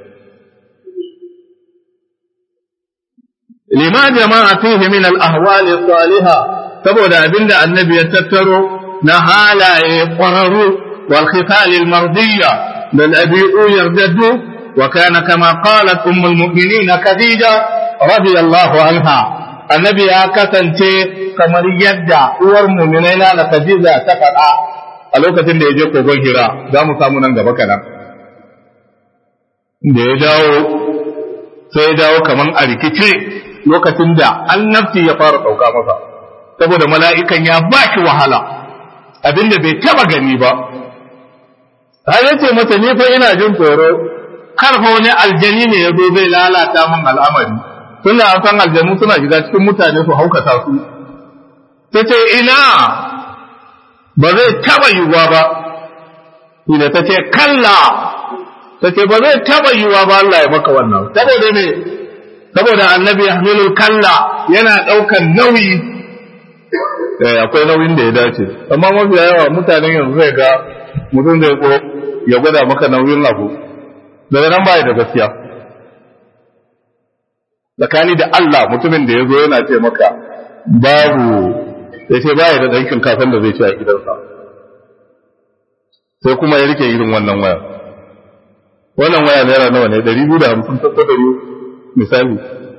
lima jama'a fihi min al-ahwal as-salihah saboda abinda annabi ya tattaro na halaye ƙwararru wal khital al-mardiyya bal abi'u yardaddu wa kana kama qalat ummul mu'minin khadija radiyallahu anha annabi ya kasance kamar yadda uwar mu'minai na khadija ta faɗa a lokacin da ya je kogon hira za mu samu nan gaba kanan da ya dawo sai ya dawo kamar a rikice lokacin da annabci ya fara ɗauka masa saboda mala'ikan ya ba shi wahala abinda bai taba gani ba har ya ce mata ni fa ina jin tsoro kar fa wani aljani ne ya zo zai lalata min al'amari tunda an san aljanu suna shiga cikin mutane su haukata su ta ce ina ba zai taba yiwuwa ba ina ta ce kalla ta ce ba zai taba yiwuwa ba Allah ya maka wannan saboda ne saboda annabi yahmilul kalla yana ɗaukan nauyi eh akwai nauyin da ya dace amma mafi yawa mutanen yanzu zai ga mutum zai ko ya gwada maka nauyin abu daga nan bai da gaskiya tsakani da Allah mutumin da ya zo yana ce maka babu ya ce baya da ɗankin kafin da zai ci a gidansa sai kuma ya rike irin wannan waya wannan waya naira nawa ne ɗari biyu da hamsin ta ɗari misali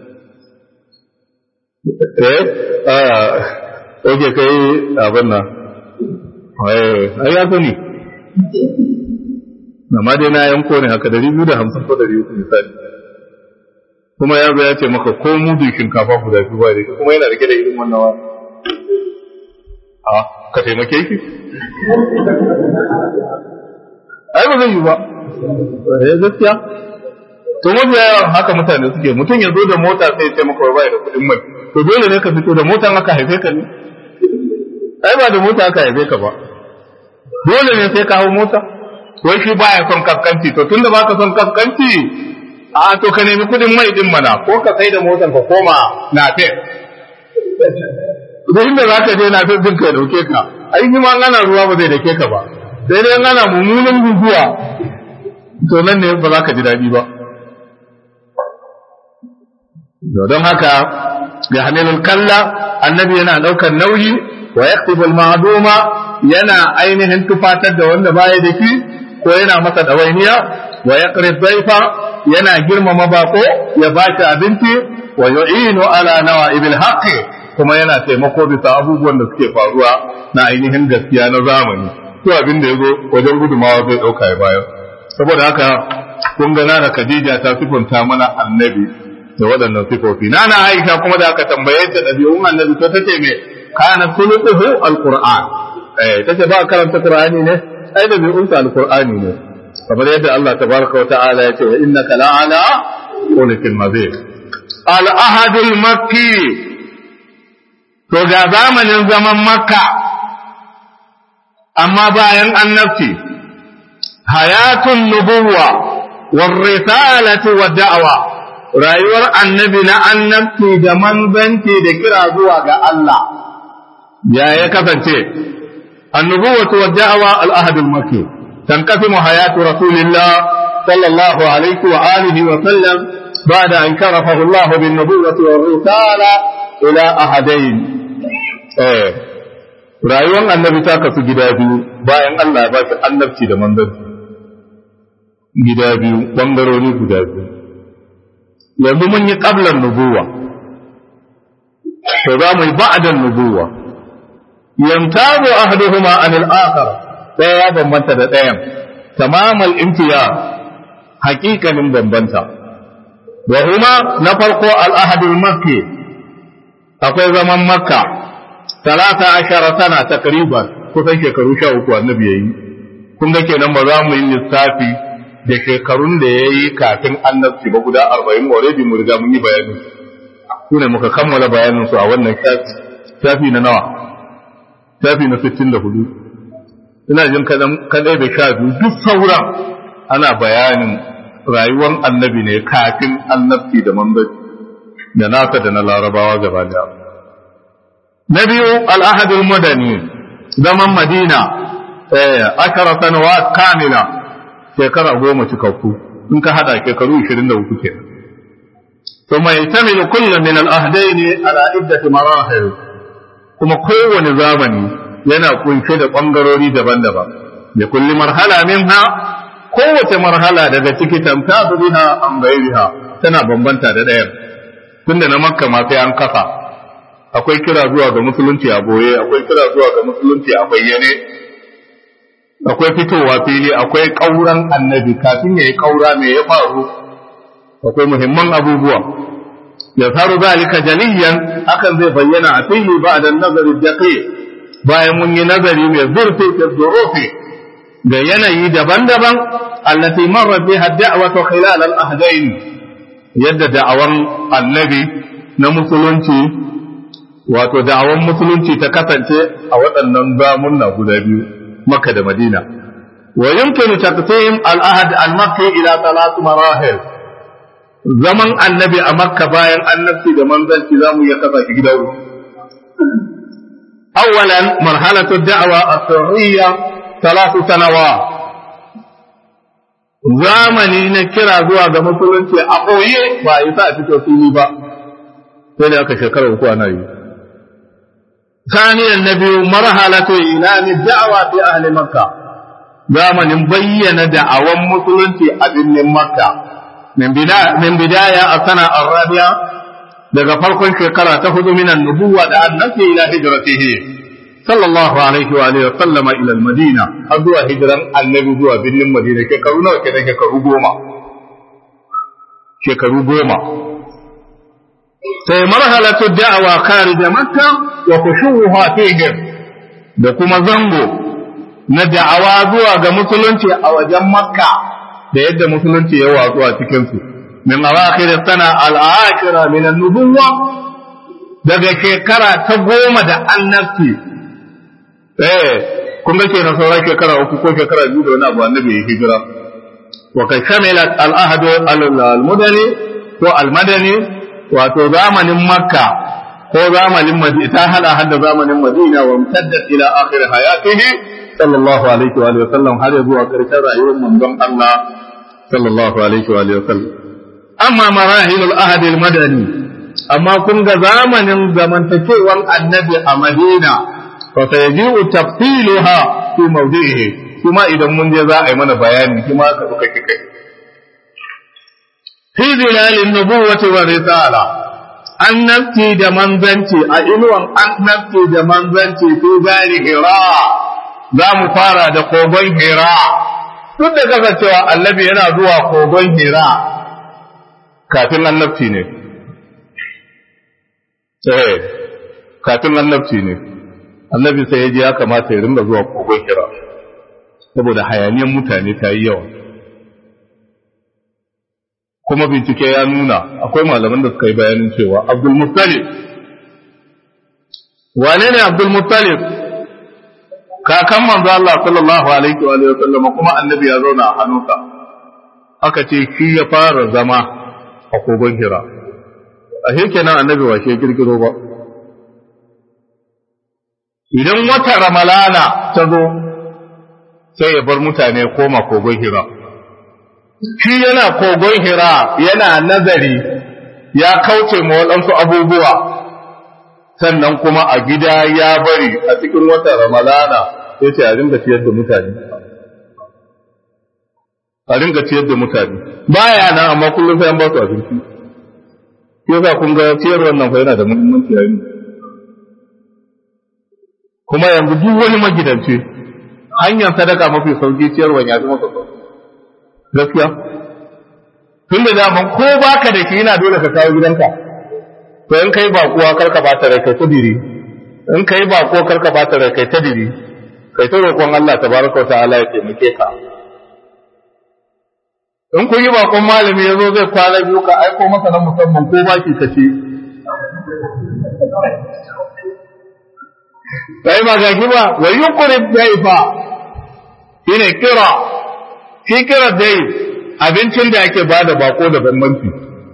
eh oke kai abin nan ai ya sani amma dai na yanko ne haka dari biyu da hamsin ko dari uku misali kuma ya zo ya ce maka ko mudu shinkafa guda biyu ba da kuma yana rike da irin wannan wa a ka taimake ki ai ba zai yi ba eh gaskiya to mafi yawan haka mutane suke mutum ya zo da mota sai ya ce maka ba da kuɗin mai to dole ne ka fito da motan aka haife ka ne ai ba da mota aka haife ka ba dole ne sai ka hau mota wai shi baya son kaskanci to tunda baka son kaskanci a to ka nemi kudin mai din mana ko ka sai da motan ka koma na fe duk inda za ka je na fe din ka dauke ka ai shi ma ana ruwa ba zai dake ka ba sai dai ana mummunan guguwa to nan ne ba za ka ji daɗi ba don haka ga hamilul kalla annabi yana ɗaukar nauyi wa yaktubul ma'duma yana ainihin tufatar da wanda baya da shi ko yana masa dawainiya wa yaqrib dhaifa yana girmama bako ya baki abinci wa yu'inu ala nawa'ibil haqqi kuma yana taimako bisa abubuwan da suke faruwa na ainihin gaskiya na zamani to abin da yazo wajen gudumawa zai dauka ya bayar saboda haka kun ga nana Khadija ta sifunta mana annabi da waɗannan sifofi nana Aisha kuma da aka tambaye ta ɗabi'un annabi to tace me kana sulutuhu alquran eh tace ba karanta qur'ani ne ai da bi'un ta alqur'ani ne kamar yadda Allah tabaraka wa ta'ala ya ce wa innaka la'ala khuluqin mazid al ahad al makki to ga zamanin zaman makka amma bayan annabci hayatun nubuwa war risalati wa da'wa rayuwar annabi na annabci da manzanci da kira zuwa ga Allah ya ya kasance annubuwatu wa da'wa al-ahd al-makki تنقسم حياة رسول الله صلى الله عليه وآله وسلم بعد أن شرفه الله بالنبوة والرسالة إلى أحدين إيه rayuwar annabi ta kasu gida biyu bayan Allah ya ba shi annabci da manzanci gida biyu ɓangarori guda biyu yanzu mun yi ƙablan nubuwa to za mu yi ba'adan nubuwa yamtazu ahaduhuma anil akhar ɗaya ya bambanta da ɗayan tamamal imtiya haƙiƙanin bambanta wa huma na farko al-ahadul makki akwai zaman makka talata ashara sana takriban kusan shekaru sha uku annabi yayi kun ga kenan ba za mu yi lissafi da shekarun da ya yi kafin annabci ba guda arba'in already mu riga mun yi bayani su ne muka kammala bayanin su a wannan shafi na nawa shafi na sittin da hudu ina jin kadai da sha biyu duk sauran ana bayanin rayuwar annabi ne kafin annabci da manzanci da nasa da na larabawa gaba daya na biyu al'ahadul madani zaman madina ashara sanawa kamila shekara goma cikakku in ka hada shekaru 23 ke ثم يشتمل كل من الأهدين على عدة مراحل kuma kowane zamani yana kunshe da ɓangarori daban-daban da kulli marhala minha kowace marhala daga ciki tamtazu biha an gairiha tana bambanta da ɗayan tunda na makka ma sai an kafa akwai kira zuwa ga musulunci a boye akwai kira zuwa ga musulunci a bayyane akwai fitowa fili akwai ƙauran annabi kafin ya yi ƙaura mai ya faru akwai muhimman abubuwa ya faru zalika jaliyan hakan zai bayyana a fili ba da nazari daƙi bayan mun yi nazari mai zurfi da zurufi da yanayi daban-daban allati marra biha da'watu khilal al-ahdain yadda da'awan annabi na musulunci wato da'awan musulunci ta kasance a waɗannan zamunna guda biyu makka da madina wa yumkinu taqsim al-ahd al-makki ila thalath marahil zaman annabi a makka bayan annabci da manzanci zamu iya kasa shi gida uku awwalan marhalatu da'wa as-sirriyya thalath sanawat zamani na kira zuwa ga musulunci a ɓoye ba a yi sa a fito fili ba sai da aka shekara uku ana yi ثانيا النبي مرحلة إعلان الدعوة في أهل مكة زمن بين دعوة مسلم في أبن مكة من بداية من بداية السنة الرابعة daga farkon shekara ta hudu min annubuwa da annabi ila hijratihi sallallahu alaihi wa alihi wa sallama ila al-madina har zuwa hijran annabi zuwa birnin madina shekaru nawa kenan shekaru goma shekaru goma sai marhalatu da'awa kharij makka wa khushuha fihim da kuma zango na da'awa zuwa ga musulunci a wajen makka da yadda musulunci ya watsu a cikin su min awakhir sana al-akhira min an-nubuwwa daga shekara ta goma da annabci eh kun ga kenan sauran shekara uku ko shekara biyu da wani abu annabi ya hijira wa kai shamilat al-ahdu al-mudani ko al-madani wato zamanin makka ko zamanin madina ta hada hada zamanin madina wa mutaddat ila akhir hayatihi sallallahu alaihi wa sallam har zuwa karshen rayuwar manzon Allah sallallahu alaihi wa sallam amma marahilul ahd al madani amma kun ga zamanin zamantakewan annabi a madina fa sayaji'u tafsiluha fi mawdi'ihi kuma idan mun je za a yi mana bayani kuma ka suka kike fi zilalin nubuwati wa risala annabci da manzanci a inuwan annabci da manzanci fi zari hira za mu fara da kogon hira duk da kasancewa annabi yana zuwa kogon hira kafin annabci ne eh kafin annabci ne annabi sai ya ji ya kamata ya ringa zuwa kogon hira saboda hayaniyan mutane ta yi yawa kuma bincike ya nuna akwai malaman da suka yi bayanin cewa Abdul Muttalib wane ne Abdul Muttalib kakan manzo Allah sallallahu alaihi wa alihi wasallam kuma annabi ya zauna a hannunsa aka ce shi ya fara zama a kogon Hira a kenan annabi wa shi girgiro ba idan wata ramalana ta zo sai ya bar mutane koma kogon hira shi yana kogon hira yana nazari ya kauce ma waɗansu abubuwa sannan kuma a gida ya bari a cikin watan ramalana ya ce a ringa ciyar da mutane a ringa ciyar da mutane baya nan amma kullum sai an ba su abinci yasa kun ga ciyar wannan fa yana da muhimmanci yayin kuma yanzu duk wani magidanci hanyar sadaka mafi sauki ciyarwa ya fi masa sauki gaskiya tun da daman ko baka da shi yana dole ka kawo gidanka to in kai bakuwa kar ka bata rai kai ta diri in kai bako kar ka bata rai kai ta diri kai ta roƙon Allah tabaraka wa ta'ala ya taimake ka in kun yi bakon malami ya zo zai kwana biyu ka aiko masa na musamman ko baki ka ce sai ba ga ba wa yuqrib daifa shine kira shi kira dai abincin da ake bada bako da bambanci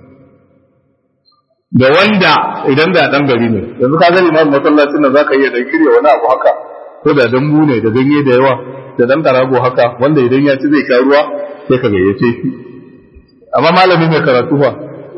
da wanda idan da dan gari ne yanzu ka gani imam masallacin nan zaka iya dan kirya wani abu haka ko da dambu ne da ganye da yawa da dan karago haka wanda idan ya ci zai sha ruwa sai ka gayyace shi amma malami mai karatu fa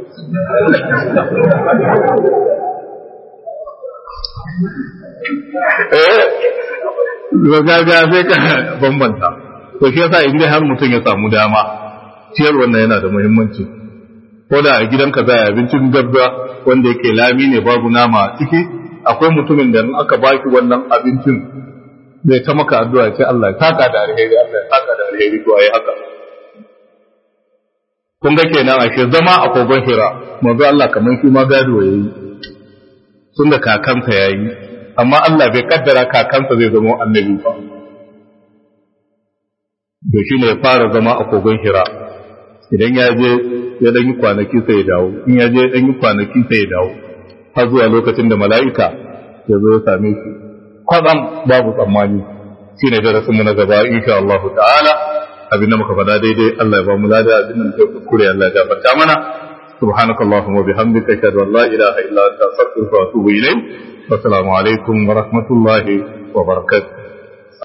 eh gaga sai ka bambanta to shi yasa in dai har mutum ya samu dama ciyar wannan yana da muhimmanci ko da a gidanka za a abincin gabba wanda yake lami ne babu nama a ciki akwai mutumin da in aka baki wannan abincin zai ta maka addu'a ce Allah ya saka da alheri Allah ya saka da alheri to ayi haka kun ga kenan ashe zama a kogon hira manzo Allah kamar shi ma gado yayi tun da kakansa yayi amma Allah bai kaddara kakansa zai zama annabi ba da shi ne ya fara zama a kogon hira idan ya je ya dan yi kwanaki sai ya dawo in ya je ya dan yi kwanaki sai ya dawo har zuwa lokacin da mala'ika ya zo ya same shi kwatsam babu tsammani shi ne darasinmu na gaba insha Allah ta'ala abin da muka faɗa daidai Allah ya ba mu lada abin da muka kuskure Allah ya gafarta mana سبحانك اللهم وبحمدك اشهد ان لا اله الا انت استغفرك واتوب اليك والسلام عليكم ورحمه الله وبركاته